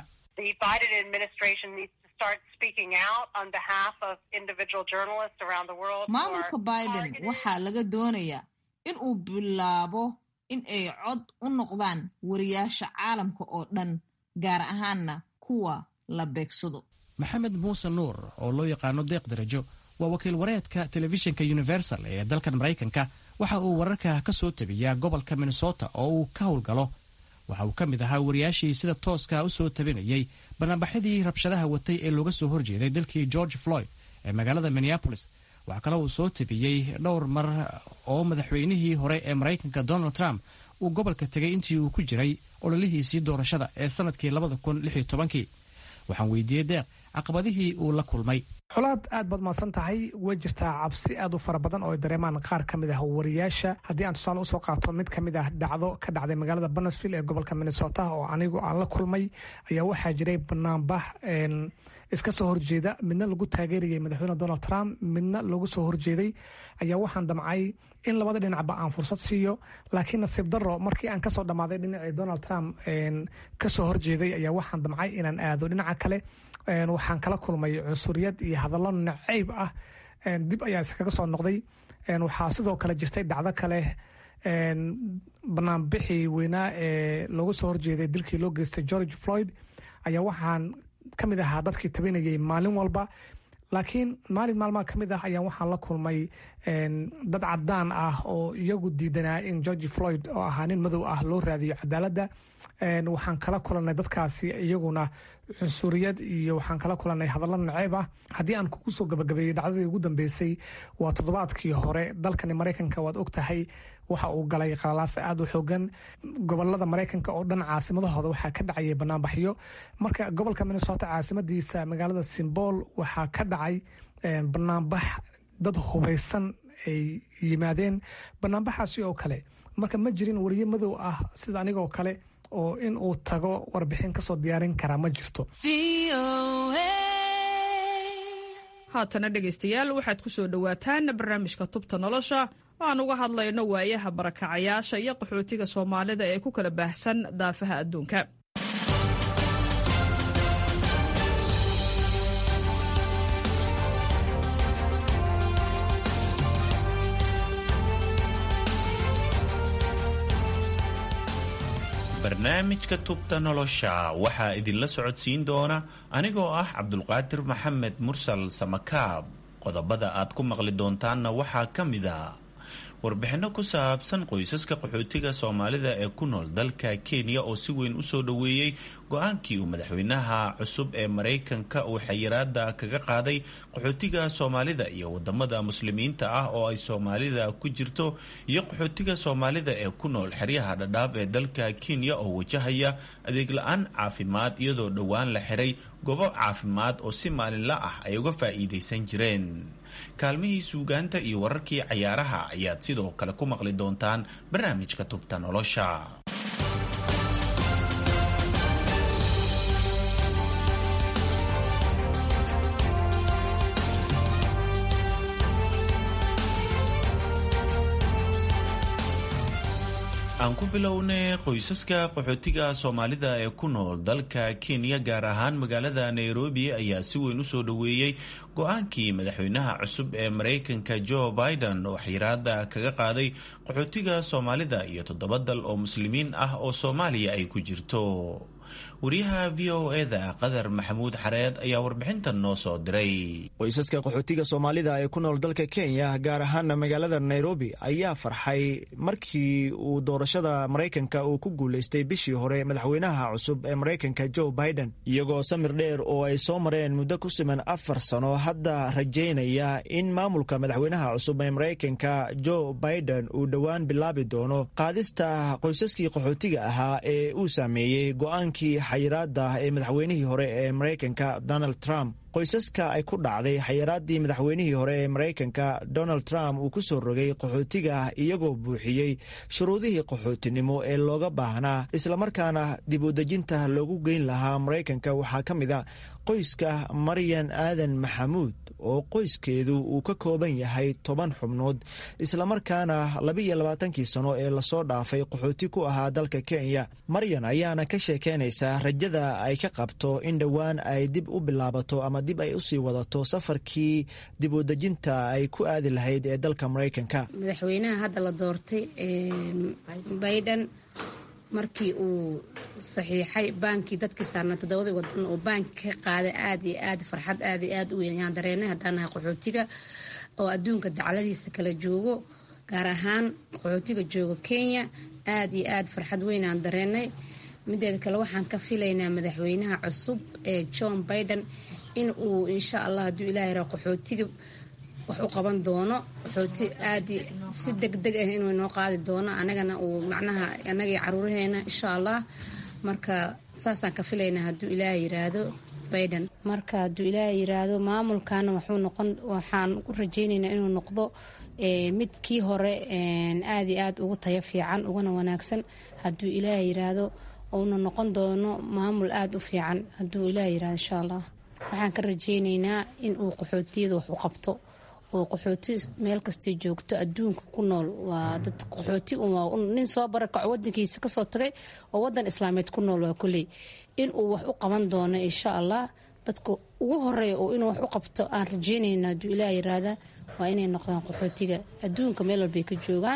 maamulka biden waxaa laga doonayaa in uu bilaabo in ay cod u noqdaan wariyaasha caalamka oo dhan gaar ahaanna kuwa la beegsado maxamed muuse nuur oo loo yaqaano deeq darajo waa wakiil wareedka telefishinka universal ee dalkan maraykanka waxa uu wararka ka soo tabiyaa gobolka minnesota oo uu ka howlgalo waxa uu ka mid ahaa wariyaashii sida tooska u soo tabinayay banaanbaxyadii rabshadaha watay ee looga soo horjeeday dalkii george floyd ee magaalada minneapolis waxaa kaloo uu soo tabiyey dhowr mar oo madaxweynihii hore ee maraykanka donald trump uu gobolka tegay intii uu ku jiray ololihiisii doorashada ee sannadkii labada kun lix iyo tobankii waxaan weydiiyey deeq caqabadihii uu la kulmay xolaad aad baad mahadsan tahay way jirtaa cabsi aad u fara badan oo ay dareemaan qaar ka mid ah wariyaasha haddii aan tusaale usoo qaato mid ka mid ah dhacdo ka dhacday magaalada banesville ee gobolka minnesota oo anigu aan la kulmay ayaa waxaa jiray banaanbax iska soo horjeeda midna lagu taageerayay madaxweyne donald trump midna lagu soo horjeeday ayaa waxaan damcay in labada dhinacba aan fursad siiyo laakiin nasiib daro markii aan kasoo dhammaaday dhinacii donald trump kasoo horjeeday ayaa waxaan damcay inaan aado dhinaca kale waxaan kala kulmay cunsuriyad iyo hadallo nacayb ah dib ayaa iskaga soo noqday waxaa sidoo kale jirtay dhacdo kale banaanbixii weynaa ee loogu soo horjeeday dilkii loo geystay george floyd ayaa waxaan ka mid ahaa dadkii tabinayay maalin walba laakiin maalin maalmaha ka mid ah ayaa waxaan la kulmay dad cadaan ah oo iyagu diidanaa in george floyd oo ahaa nin madow ah loo raadiyo cadaaladda waxaan kala kulanay dadkaasi iyaguna cunsuriyad iyo waxaan kala kulanay hadallo naceeb ah haddii aan kugu soo gabagabeeyey dhacdadii ugu dambeysay waa toddobaadkii hore dalkani maraykanka waad og tahay waxa uu galay qalalaase aada u xoogan gobolada maraykanka oo dhan caasimadahooda waxaa ka dhacayay banaanbaxyo marka gobolka minnesota caasimadiisa magaalada simbool waxaa ka dhacay banaanbax dad hubaysan ay yimaadeen banaanbaxaasi oo kale marka ma jirin wariye madow ah sida anigoo kale oo in uu tago warbixin kasoo diyaarin karaa ma jirto haatana dhegaystayaal waxaad ku soo dhowaataan barnaamijka tubta nolosha oo aan uga hadlayno waayaha barakacayaasha iyo qaxootiga soomaalida ee ku kala baahsan daafaha adduunka barnaamijka tubta nolosha waxaa idinla socodsiin doona anigoo ah cabdulqaadir maxamed mursal samakaab qodobada aad ku maqli doontaanna waxaa ka mid a warbixinno ku saabsan qoysaska qaxootiga soomaalida ee ku nool dalka kenya oo si weyn u soo dhoweeyey go-aankii uu madaxweynaha cusub ee maraykanka uu xayiraada kaga qaaday qaxootiga soomaalida iyo wadamada muslimiinta ah oo ay soomaalida ku jirto iyo qaxootiga soomaalida ee ku nool xeryaha dhadhaab ee dalka kenya oo wajahaya adeeg la-aan caafimaad iyadoo dhowaan la xiray goobo caafimaad oo si maalinla ah ay uga faa'iidaysan jireen kaalmihii suugaanta iyo wararkii cayaaraha ayaad sidoo kale ku maqli doontaan barnaamijka tubta nolosha aan ku bilownay qoysaska qaxootiga soomaalida ee ku nool dalka kenya gaar ahaan magaalada nairobi ayaa si weyn u soo dhoweeyey go-aankii madaxweynaha cusub ee maraykanka joe biden oo xiraada kaga qaaday qaxootiga soomaalida iyo toddoba dal oo muslimiin ah oo soomaaliya ay ku jirto wariyaha v o eda qadar maxamuud xareed ayaa warbixintan noo soo diray qoysaska qaxootiga soomaalida ee ku nool dalka kenya gaar ahaana magaalada nairobi ayaa farxay markii uu doorashada maraykanka uu ku guulaystay bishii hore madaxweynaha cusub ee maraykanka joe biden iyagoo samir dheer oo ay soo mareen muddo ku siman afar sano hadda rajaynaya in maamulka madaxweynaha cusub ee maraykanka joe biden uu dhowaan bilaabi doono qaadista qoysaskii qaxootiga ahaa ee uu saameeyey go-aankii xayiraada ee madaxweynihii hore ee maraykanka donald trump qoysaska ay ku dhacday xayiraadii madaxweynihii hore ee maraykanka donald trump uu ku soo rogay qaxootiga iyagoo buuxiyey shuruudihii qaxootinimo ee looga baahnaa islamarkaana dib u dejinta loogu geyn lahaa maraykanka waxaa ka mid a qoyska maryan aadan maxamuud oo qoyskeedu uu ka kooban yahay toban xubnood islamarkaana labaiyo labaatankii sano ee lasoo dhaafay qaxooti ku ahaa dalka kenya maryan ayaana ka sheekeynaysaa rajada ay ka qabto in dhowaan ay dib u bilaabato ama dib ay usii wadato safarkii dib u dejinta ay ku aadi lahayd ee dalka maraykanka madaxweynaha hadda la doortay biden markii uu saxiixay baankii dadkii saarnaa toddobadii wadan oo baanki ka qaaday aada iyo aad farxad aada iyo aada u weyn ayaan dareenay haddaan nahay qaxootiga oo adduunka dacladiisa kala joogo gaar ahaan qaxootiga joogo kenya aada iyo aada farxad weyn aan dareenay mideeda kale waxaan ka filaynaa madaxweynaha cusub ee john biden in uu insha allah hadduu ilahay ra qaxootiga wax u qaban doono qaxooti aadi si deg deg ah inuu inoo qaadi doono anagana uu macnaha anagii caruuraheena insha allah marka saasaan ka filaynaa hadduu ilaaha yiraahdo biden marka hadduu ilaaha yiraahdo maamulkana wuxuu noqon waxaan u rajeynaynaa inuu noqdo mid kii hore aada iyo aada ugu tayo fiican uguna wanaagsan hadduu ilaaha yiraahdo uuna noqon doono maamul aada u fiican hadduu ilaaha yirahdo insha allah waxaan ka rajeyneynaa in uu qaxootiyada wax u qabto oo qaxooti meel kastay joogto adduunka ku nool waa dad qaxooti nin soo barakaco wadankiisa kasoo tagay oo wadan islaameed ku nool waa kuley inuu wax u qaban doono insha allah dadka ugu horeeya oo inuu wax u qabto aan rajeynayna hadduu ilaah yiraahda waa inay noqdaan qaxootiga adduunka meel walbay ka joogaan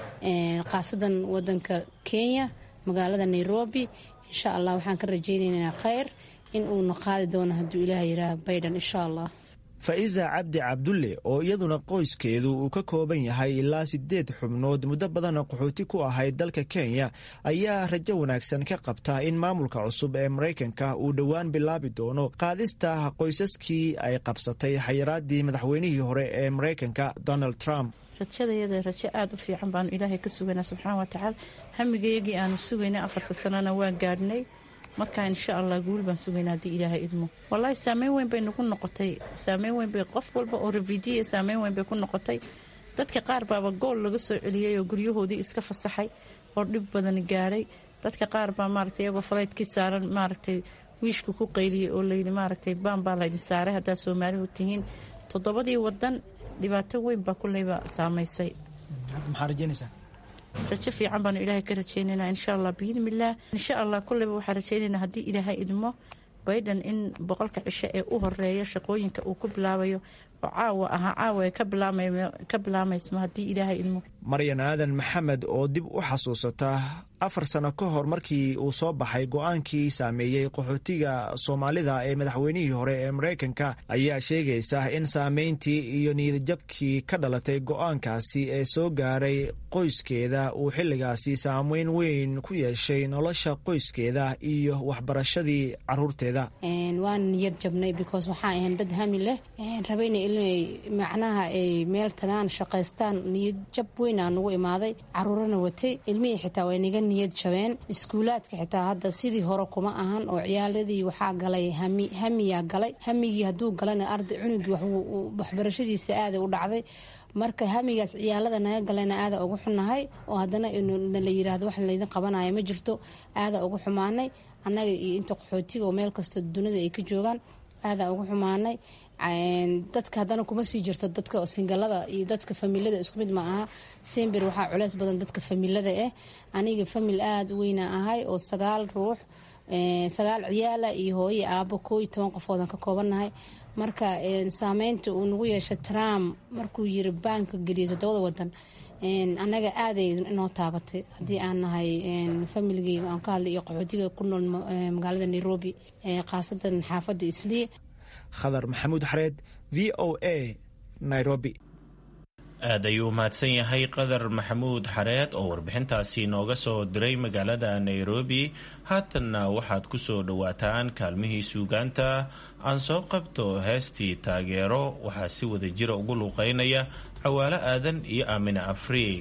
khaasadan wadanka kenya magaalada nairobi insha allah waxaan ka rajeyneynaa kheyr in uuna qaadi doono hadduu ilaah yiraahda biden insha allah faiza cabdi cabdulle oo iyaduna qoyskeedu uu ka kooban yahay ilaa sideed xubnood muddo badana qaxooti ku ahayd dalka kenya ayaa rajo wanaagsan ka qabta in maamulka cusub ee maraykanka uu dhowaan bilaabi doono qaadista qoysaskii ay qabsatay xayiraadii madaxweynihii hore ee maraykanka donald trump rajadayada rajo aada u fiican baanu ilaahay ka sugaynaa subxaana wa tacaala hamigayagii aanu sugaynay afarta sanana waa gaadhnay marka insha allah guul baan sugaynaa haddii ilaahay idmo wallaahi saameyn weyn bay nagu noqotay saameyn weyn bay qof walba oo ravidiya saameyn weyn bay ku noqotay dadka qaar baaba gool laga soo celiyey oo guryahoodii iska fasaxay oo dhib badan gaadhay dadka qaar baa maaragtay iyagoo falaydkii saaran maaragtay wiishka ku qayliyey oo layidhi maaragtay baan baa laydin saaray haddaa soomaalihu tihiin toddobadii wadan dhibaato weyn baa kulleyba saamaysay maxaa rajeynaysaa rajo fiican baanu ilaahay ka rajeynaynaa insha allah biidnillaah insha allah kulleyba waxaa rajeynaynaa haddii ilaahay idmo bayden in boqolka cisho ee u horeeya shaqooyinka uu ku bilaabayo oo caawa ahaa caawa ee ka bilaamayso haddii ilaahay idmo maryan aadan maxamed oo dib u xasuusata afar sano ka hor markii uu soo baxay go-aankii saameeyey qaxootiga soomaalida ee madaxweynihii hore ee maraykanka ayaa sheegaysa in saameyntii iyo niyadjabkii ka dhalatay go-aankaasi ee soo gaaray qoyskeeda uu xilligaasi saameyn weyn ku yeeshay nolosha qoyskeeda iyo waxbarashadii caruurteeda waan niyad jabnay because waxaan ahayn dad hami leh rabayna inay macnaha ay meel tagaan shaqaystaan niyad jab weyn aa nagu imaaday caruurana watay ilmihii xitaa way naga niyad jabeen iskuulaadka xitaa hadda sidii hore kuma ahan oo ciyaaladii waxaa galay hami hamiyaa galay hamigii hadduu galana arday cunugii waxbarashadiisa aaday u dhacday marka hamigaas ciyaalada naga galena aada ugu xunnahay oo haddana la yiraahdo wax laydin qabanaya ma jirto aada ugu xumaanay annaga iyo inta qaxootiga oo meel kasta dunida ay ka joogaan aada ugu xumaanay dadka haddana kuma sii jirto dadka singalada iyo dadka familada isku mid ma aha sember waxaa culeys badan dadka familada ah aniga famil aada u weyna ahay oo sagaal ruux sagaal ciyaala iyo hooye aabo koo iyo toban qofoodan ka koobannahay marka saameynta uu nagu yeeshay trump markuu yiri baanka geliyay toddobada wadan annaga aaday inoo taabatay haddii aan nahay familigeyga aan ka hadlay iyo qaxootiga ku nool magaalada nairobi khaasadan xaafadda islii khadar maxamuud xareed v o a nairobi aad ayuu mahadsan yahay qadar maxamuud xareed oo warbixintaasi nooga soo diray magaalada nairobi haatanna waxaad ku soo dhowaataan kaalmihii suugaanta aan soo qabto heestii taageero waxaa si wada jira ugu luuqeynaya cawaalo aadan iyo aamine afriig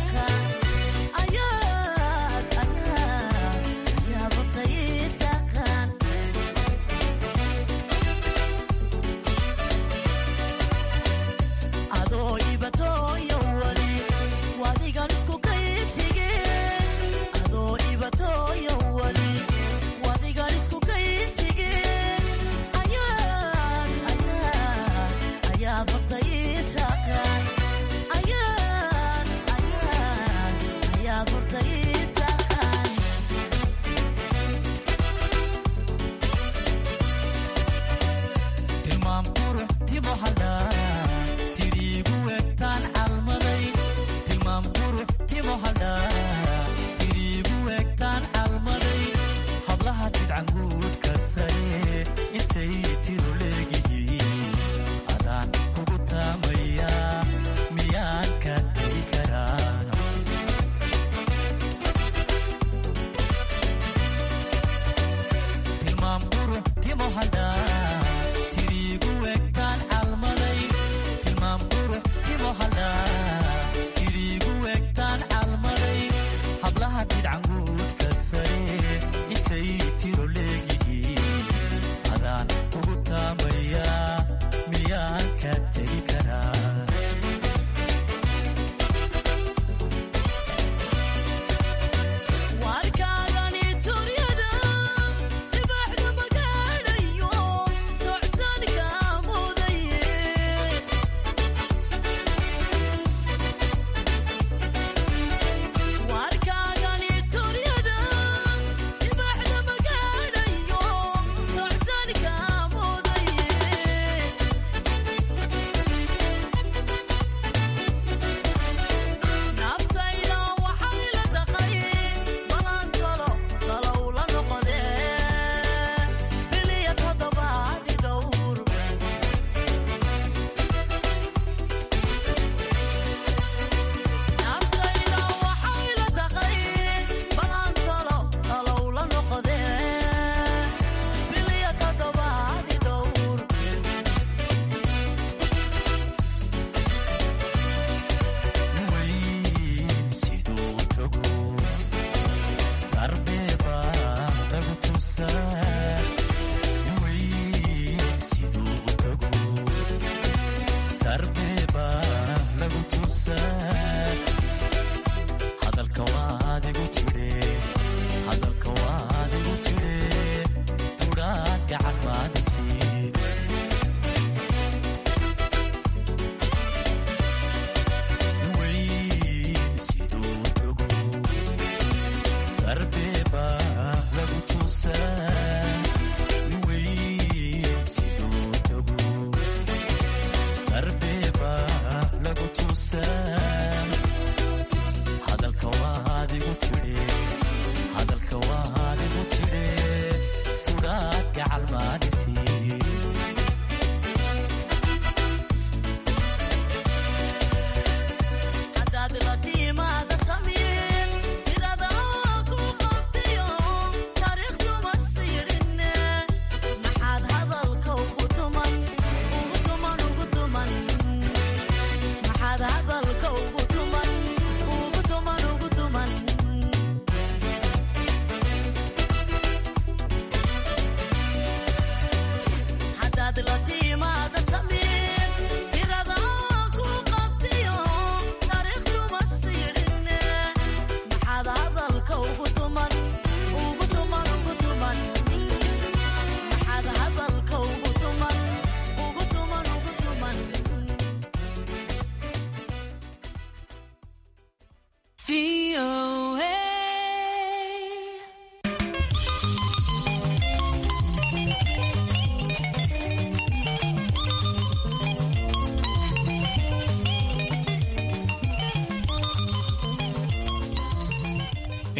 Ayaad, ayaad, ayaad,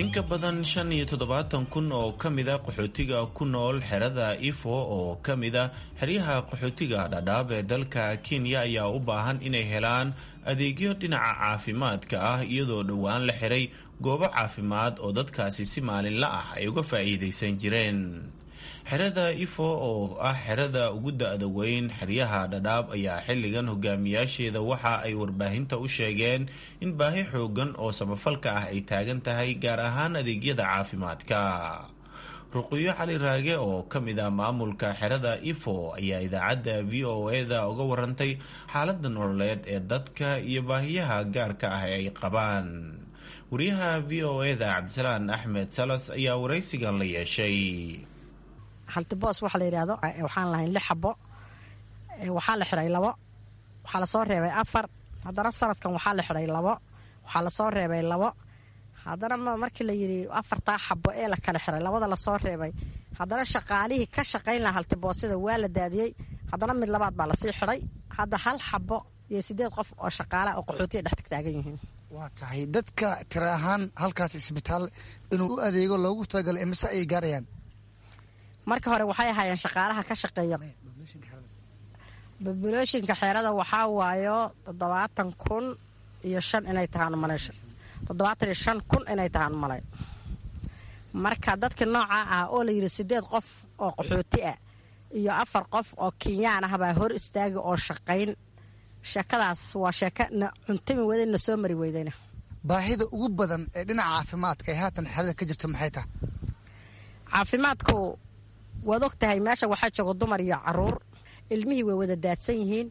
in ka badan shan iyo toddobaatan kun oo ka mida qaxootiga ku nool xerada ifo oo ka mida xeryaha qaxootiga dhadhaab ee dalka kenya ayaa u baahan inay helaan adeegyo dhinaca caafimaadka ah iyadoo dhowaan la xiray goobo caafimaad oo dadkaasi si maalinla ah ay uga faa'iidaysan jireen xerada ifo oo ah xerada ugu da-da weyn xeryaha dhadhaab ayaa xilligan hogaamiyaasheeda waxa ay warbaahinta u sheegeen in baahi xoogan oo samafalka ah ay taagan tahay gaar ahaan adeegyada caafimaadka ruqyo cali raage oo ka mid ah maamulka xerada ifo ayaa idaacadda v o e-da uga warantay xaalada nololeed ee dadka iyo baahiyaha gaarka ah ee ay qabaan wariyaha v o e-da cabdisalaan axmed salas ayaa waraysigan la yeeshay haltiboos waxa la yidhaahdo waxaan lahayn lix xabo waxaa la xiray labo waxaa lasoo reebay afar haddana sanadkan waxaa la xiray labo waxaa lasoo reebay labo haddana markii la yidhi afartaa xabo ee la kala xiray labada lasoo reebay haddana shaqaalihii ka shaqayn laha haltiboosida waa la daadiyey haddana mid labaad baa lasii xiray hadda hal xabo iyo sideed qof oo shaqaalaha oo qaxootiya dhex tagtaagan yihiin waa tahay dadka tira ahaan halkaas isbitaal inuu u adeego loogu talagalay imise ayay gaarayaan marka hore waxay ahaayeen shaqaalaha ka shaqeeya bobulashinka xeerada waxaa waayo toddobaatan kun iyo shan inay tahaan malay toddobaatan iyo shan kun inay tahaan malay marka dadka noocaa ah oo la yidhi sideed qof oo qaxooti ah iyo afar qof oo kenyaan ah baa hor istaagi oo shaqayn sheekadaas waa sheeko na cuntami wada na soo mari weydayna baahida ugu badan ee dhinaca caafimaadka ee haatan xerada ka jirta maxay tahay caafimaadku waad og tahay meesha waxaa jooga dumar iyo caruur ilmihii way wada daadsan yihiin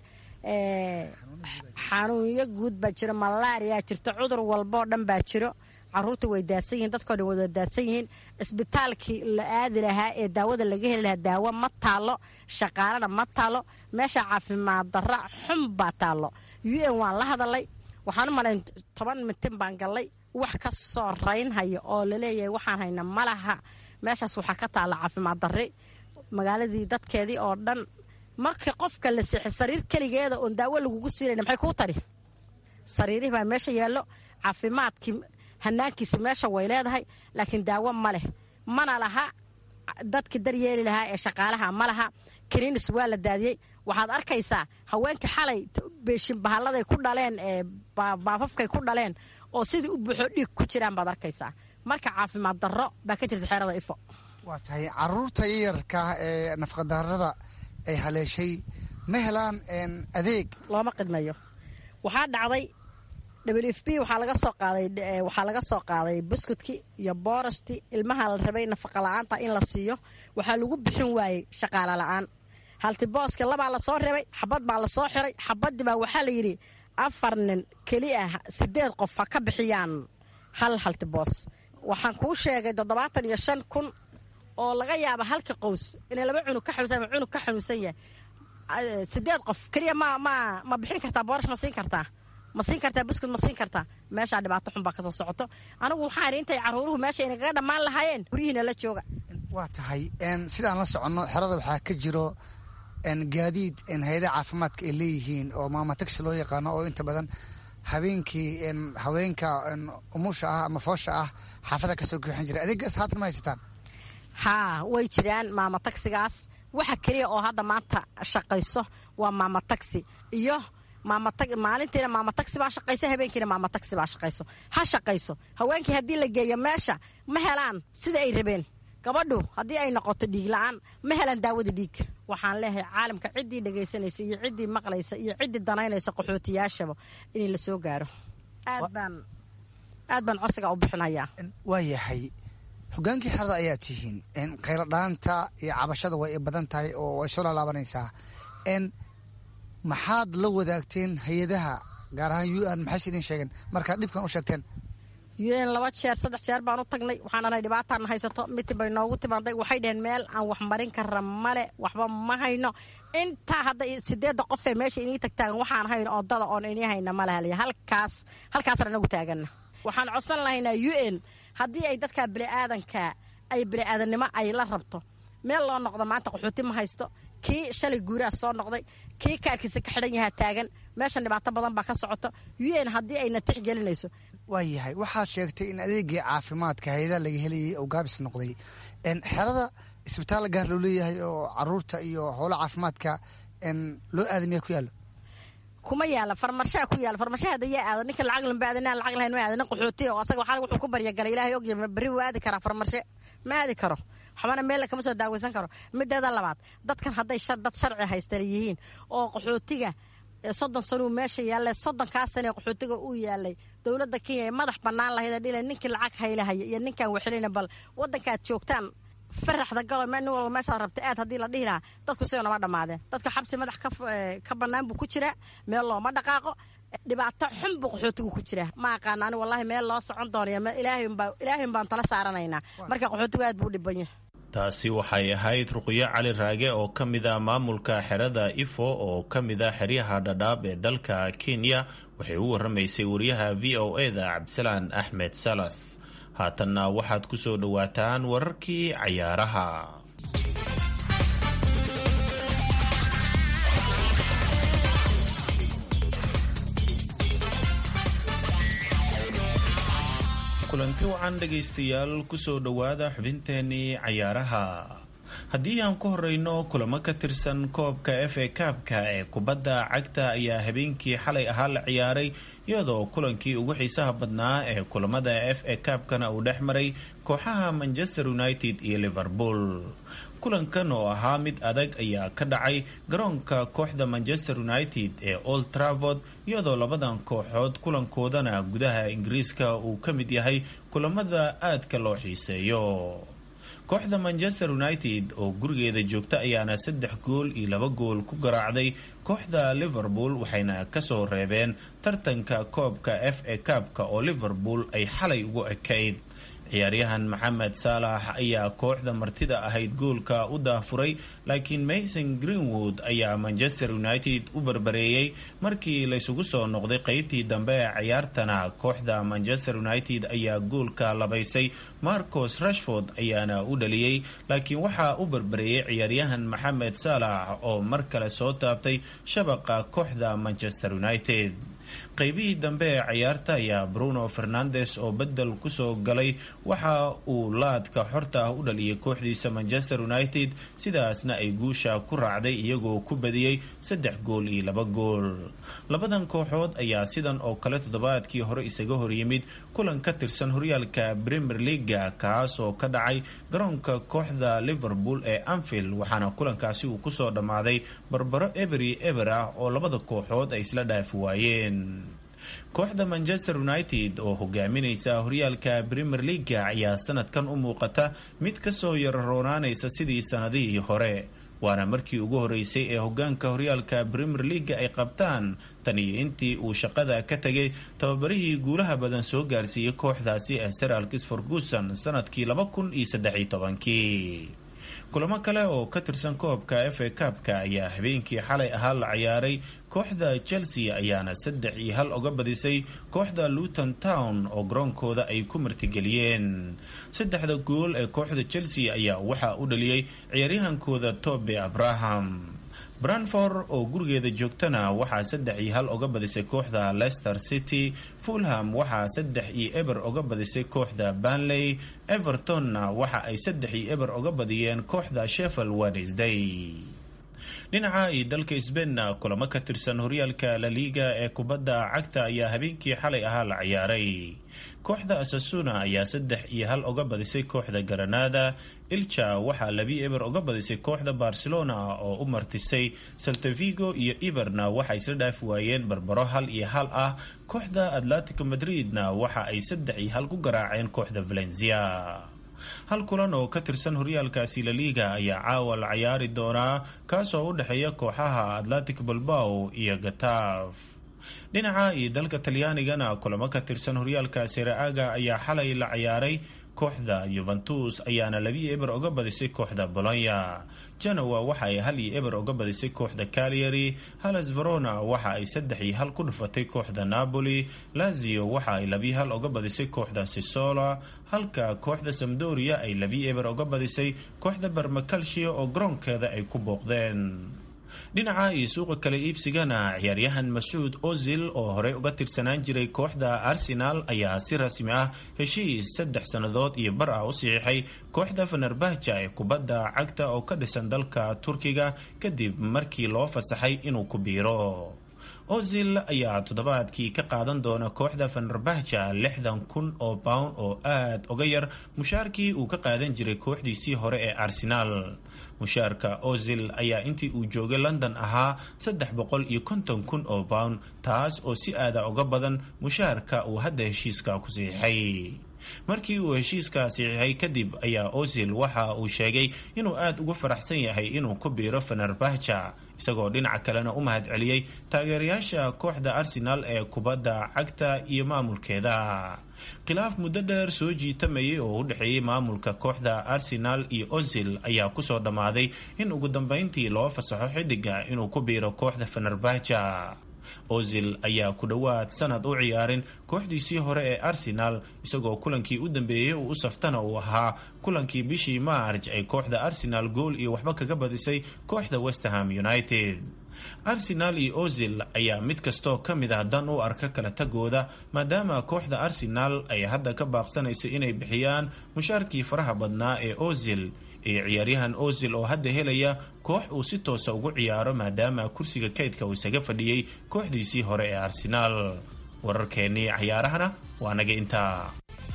xanuunyo guud baa jiro malaariyaa jirto cudur walboo dhan baa jiro caruurta way daadsan yihiin dadkoo dhan wada daadsan yihiin isbitaalkii la aadi lahaa ee daawada laga heli lahaa daawo ma taalo shaqaalana ma taalo meesha caafimaad darra xun baa taalo u n waan la hadalay waxaan u malayn toban mitin baan gallay wax ka soo raynhaya oo laleeyahay waxaan hayna malaha meeshaas waxaa ka taalla caafimaad darri magaaladii dadkeedii oo dhan marka qofka la sixi sariir keligeeda oon daawo lagugu siinayna maxay kuu tari sariirihii baa meesha yaallo caafimaadkii hanaankiisi meesha way leedahay laakiin daawo ma leh mana laha dadkii daryeeli lahaa ee shaqaalaha ma laha kaniinis waa la daadiyey waxaad arkaysaa haweenkii xalay beeshin bahalladay ku dhaleen ee baafafkay ku dhaleen oo sidii u buuxo dhiig ku jiraan baad arkaysaa marka caafimaad darro baa ka jirta xeerada ifo waa tahay caruurta yayarkaa ee nafqadarrada ay haleeshay ma helaan adeeg looma qidmayo waxaa dhacday w f b waxaa laga soo qaaday waxaa laga soo qaaday buskudki iyo boorasti ilmaha la rabay nafaqa la-aanta in la siiyo waxaa lagu bixin waayey shaqaala la-aan haltibooska labaa lasoo reebay xabad baa lasoo xiray xabadii baa waxaa la yidhi afar nin keli ah sideed qof ha ka bixiyaan hal haltiboos waxaan kuu sheegay toddobaatan iyo shan kun oo laga yaaba halka qows inay laba cunug ka xanuunsan cunug ka xanuunsan yahay sideed qof keliya ma ma ma bixin kartaa boorash ma siin kartaa ma siin kartaa buskud ma siin kartaa meeshaa dhibaato xun baa kasoo socoto anigu waxaan idhi intay caruuruhu meesha inagaga dhammaan lahaayeen guryihiina la jooga waa tahay sidaan la soconno xerada waxaa ka jiro gaadiid hay-adaha caafimaadka ay leeyihiin oo maama taxi loo yaqaano oo inta badan habeenkii haweenka umusha ah ama foosha ah xaafada kasoo guuxan jira adeegaas haatan ma haysataan haa way jiraan maama tagsigaas waxa keliya oo hadda maanta shaqayso waa maama tagsi iyo maalintiina maama tagsi baa shaqayso habeenkiina maama tagsi baa shaqayso ha shaqayso haweenkii haddii la geeyo meesha ma helaan sida ay rabeen gabadhu haddii ay noqoto dhiig la-aan ma helaan daawada dhiig waxaan leeyahay caalamka ciddii dhegaysanaysa iyo ciddii maqlaysa iyo ciddii danaynaysa qaxootiyaashaba in la soo gaaro aad baan aad baan codsiga u bixinayaa waa yahay hogaankii xerada ayaa tihiin khayladhaanta iyo cabashada way badan tahay oo way soo laalaabanaysaa maxaad la wadaagteen hay-adaha gaar ahaan u n maxayse idin sheegeen markaad dhibkan u sheegteen u n laba jeer saddex jeer baan u tagnay waxaan anay dhibaataan haysato mitin bay noogu timaaday waxay dhaheen meel aan wax marin kara male waxba ma hayno intaa hadda sideedda qofee meesha inii tagtaagan waxaan hayno odada oon inii hayna ma lahaliya halkaas halkaasna anagu taagana waxaan codsan lahaynaa u n haddii ay dadka biniaadanka ay biniaadannimo ay la rabto meel loo noqdo maanta qaxooti ma haysto kii shalay guuraha soo noqday kii kaarkiisa ka xidhan yahaa taagan meeshan dhibaato badan baa ka socoto u n haddii ayna tixgelinayso waa yahay waxaad sheegtay in adeegii caafimaadka hayadaha laga helayay oo gaabis noqday xerada isbitaal gaar loo leeyahay oo caruurta iyo howla caafimaadka loo aadamiya ku yaalo kuma yaala farmashaa ku yaala farmashaha hada yaa aada ninka lacag lanba aadana lacag lahayn ma aadana qaxooti oo asaga waxaa wuxuu ku baryagalay ilaahay ogya berri wuu aadi karaa farmashe ma aadi karo waxbana meel kama soo daaweysan karo mideeda labaad dadkan hadday dad sharci haystana yihiin oo qaxootiga soddon sanuu meesha yaalla soddonkaa sane qaxootiga uu yaalay dowladda kenya ee madax bannaan lahayd dhila ninkii lacag haylahaya iyo ninkaan waxelina bal waddankaad joogtaan faraxda galo nin walba meeshaad rabta aad haddii la dhihi lahaa dadku sidoo nama dhammaadeen dadka xabsi madax ka bannaan buu ku jiraa meel looma dhaqaaqo dhibaato xun buu qaxootigu ku jiraa ma aqaana ani wallahi meel loo socon doonaya ilaahin baan tala saaranaynaa marka qaxootigu aad buu u dhiban yahay taasi waxay ahayd ruqyo cali raage oo ka mid a maamulka xerada ifo oo ka mid a xeryaha dhadhaab ee dalka kenya waxay u waramaysay wariyaha v o e da cabdisalaan axmed salas haatanna waxaad ku soo dhowaataan wararkii cayaaraha kulanti wacan dhegaystayaal kusoo dhowaada xubinteenii cayaaraha haddii aan ku horeyno kulamo ka tirsan koobka f a kaabka ee kubadda cagta ayaa habeenkii xalay ahaa la ciyaaray iyadoo kulankii ugu xiisaha badnaa ee kulamada f a kaabkana uu dhex maray kooxaha manchester united iyo liverpool kulankan oo ahaa mid adag ayaa ka dhacay garoonka kooxda manchester united ee old travord iyadoo labadan kooxood kulankoodana gudaha ingiriiska uu ka mid yahay kulamada aadka loo xiiseeyo kooxda manchester united oo gurigeeda joogta ayaana saddex gool iyo laba gool ku garaacday kooxda liverpool waxayna kasoo reebeen tartanka koobka f a kaabka oo liverpool ay xalay ugu ekayd ciyaaryahan maxamed saalax ayaa kooxda martida ahayd goolka u daafuray laakiin mason greenwood ayaa manchester united u barbareeyey markii laysugu soo noqday qeybtii dambe ee ciyaartana kooxda manchester united ayaa goolka labaysay marcos rashford ayaana u dhaliyey laakiin waxaa u barbareeyey ciyaaryahan maxamed saalax oo mar kale soo taabtay shabaqa kooxda manchester united qaybihii dambe ee ciyaarta ayaa bruno fernandes oo bedel kusoo galay waxa uu laadka xorta ah u dhaliyay kooxdiisa manchester united sidaasna ay guusha ku raacday iyagoo ku badiyey saddex gool iyo laba gool labadan kooxood ayaa sidan oo kale toddobaadkii hore isaga horyimid kulan ka tirsan horyaalka premier leaga kaas oo ka dhacay garoonka kooxda liverpool ee anfield waxaana kulankaasi uu kusoo dhammaaday barbaro eberi eber ah oo labada kooxood ay isla dhaafi waayeen kooxda manchester united oo hogaaminaysa horyaalka premier leaga ayaa sanadkan u muuqata mid kasoo yararoonaanaysa sidii sanadihii hore waana markii ugu horeysay ee hogaanka horyaalka premier leaga ay qabtaan tan iyo intii uu shaqada ka tegay tababarihii guulaha badan soo gaarsiiyey kooxdaasi ee sir alkis ferguson sanadkii laba kun iyo saddexiyo tobankii kulamo kale oo ka tirsan koobka f a kaabka ayaa habeenkii xalay ahaa la ciyaaray kooxda chelsea ayaana saddex iyo hal uga badisay kooxda luton town oo garoonkooda ay ku martigeliyeen saddexda gool ee kooxda chelsea ayaa waxaa u dhaliyey ciyaaryahankooda tobe abraham branford oo gurigeeda joogtana waxaa saddex iyo hal uga badisay kooxda leicester city fulham waxaa saddex iyo eber uga badisay kooxda banley evertonna waxa ay saddex iyo eber uga badiyeen kooxda sheffield wednesday dhinaca iyo dalka sbainna kulamo ka tirsan horyaalka laliga ee kubadda cagta ayaa habeenkii xalay ahaa la ciyaaray kooxda asasuna ayaa saddex iyo hal uga badisay kooxda garanada ilja waxaa labi eber uga badisay kooxda barcelona oo u martisay saltavigo iyo iberna waxay isla dhaafi waayeen barbaro hal iyo hal ah kooxda atletico madridna waxa ay saddex iyo hal ku garaaceen kooxda valencia hal kulan oo ka tirsan horyaalkaasi laliga ayaa caawa la cayaari doonaa kaasoo u dhexeeya kooxaha atletic balbao iyo gataaf dhinaca iyo dalka talyaanigana kulamo ka tirsan horyaalka seraaga ayaa xalay la cayaaray kooxda yuventus ayaana labi eber uga badisay kooxda bolonya genoa waxa ay hal iyo eber uga badisay kooxda calyary halas verona waxa ay saddex iyo hal ku dhufatay kooxda napoli lazio waxa ay labi hal uga badisay kooxda sisola halka kooxda samdoria ay labi eber uga badisay kooxda barmacalcio oo garoonkeeda ay ku booqdeen dhinaca iyo suuqa kale iibsigana ciyaaryahan masuud ozil oo horey uga tirsanaan jiray kooxda arsenal ayaa si rasmi ah heshiis saddex sannadood iyo bar ah u saxiixay kooxda fenerbahja ee kubadda cagta oo ka dhisan dalka turkiga kadib markii loo fasaxay inuu ku biiro ozil ayaa toddobaadkii ka qaadan doona kooxda fenerbahja lixdan kun oo pound oo aad uga yar mushaarkii uu ka qaadan jiray kooxdiisii hore ee arsenaal mushaarka ozil ayaa intii uu joogay london ahaa saddex boqol iyo konton kun oo pound taas oo si aada uga badan mushaarka uu hadda heshiiska ku siixay markii uu heshiiska siixay kadib ayaa ozil waxa uu sheegay inuu aada ugu faraxsan yahay inuu ku biiro fenerbahja isagoo dhinaca kalena u mahad celiyey taageerayaasha kooxda arsenal ee kubadda cagta iyo maamulkeeda khilaaf muddo dheer soo jiitamayay oo u dhexeeyey maamulka kooxda arsenal iyo ozil ayaa kusoo dhammaaday in ugu dambeyntii loo fasaxo xidiga inuu ku biiro kooxda fenerbahja ozil ayaa ku dhowaad sanad u ciyaarin kooxdiisii hore ee arsenal isagoo kulankii u dambeeyey uu u saftana uu ahaa kulankii bishii maarj ay kooxda arsenal gool iyo waxba kaga badisay kooxda westerham united arsenal iyo ozil ayaa mid kastoo ka mid ah dan u arka kala tagooda maadaama kooxda arsenal ay hadda ka baaqsanayso inay bixiyaan mushaarkii faraha badnaa ee ozil iyo ciyaaryahan ozil oo hadda helaya koox uu si toosa ugu ciyaaro maadaama kursiga kaydka uu isaga fadhiyey kooxdiisii hore ee arsenaal wararkeennii cayaarahana waa naga intaa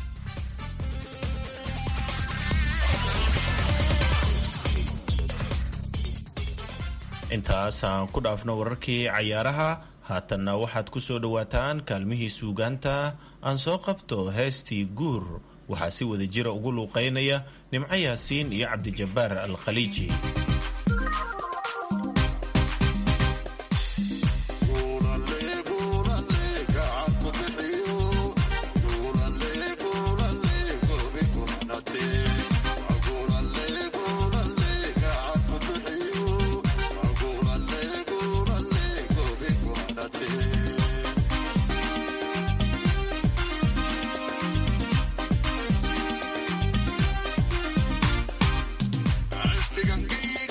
intaasaan ku dhaafno wararkii cayaaraha haatanna waxaad ku soo dhowaataan kaalmihii suugaanta aan soo qabto heestii guur waxaa si wada jira ugu luuqeynaya nimco yaasiin iyo cabdijabbaar al khaliiji African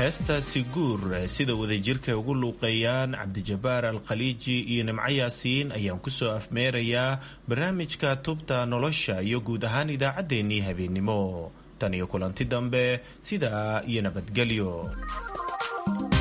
heestaasi guur sida wadajirka ugu luuqeeyaan cabdijabaar alkhaliiji iyo nimco yaasiin ayaan kusoo afmeerayaa barnaamijka tubta nolosha iyo guud ahaan idaacaddeenii habeennimo tan iyo kulanti dambe sidaa iyo nabadgelyo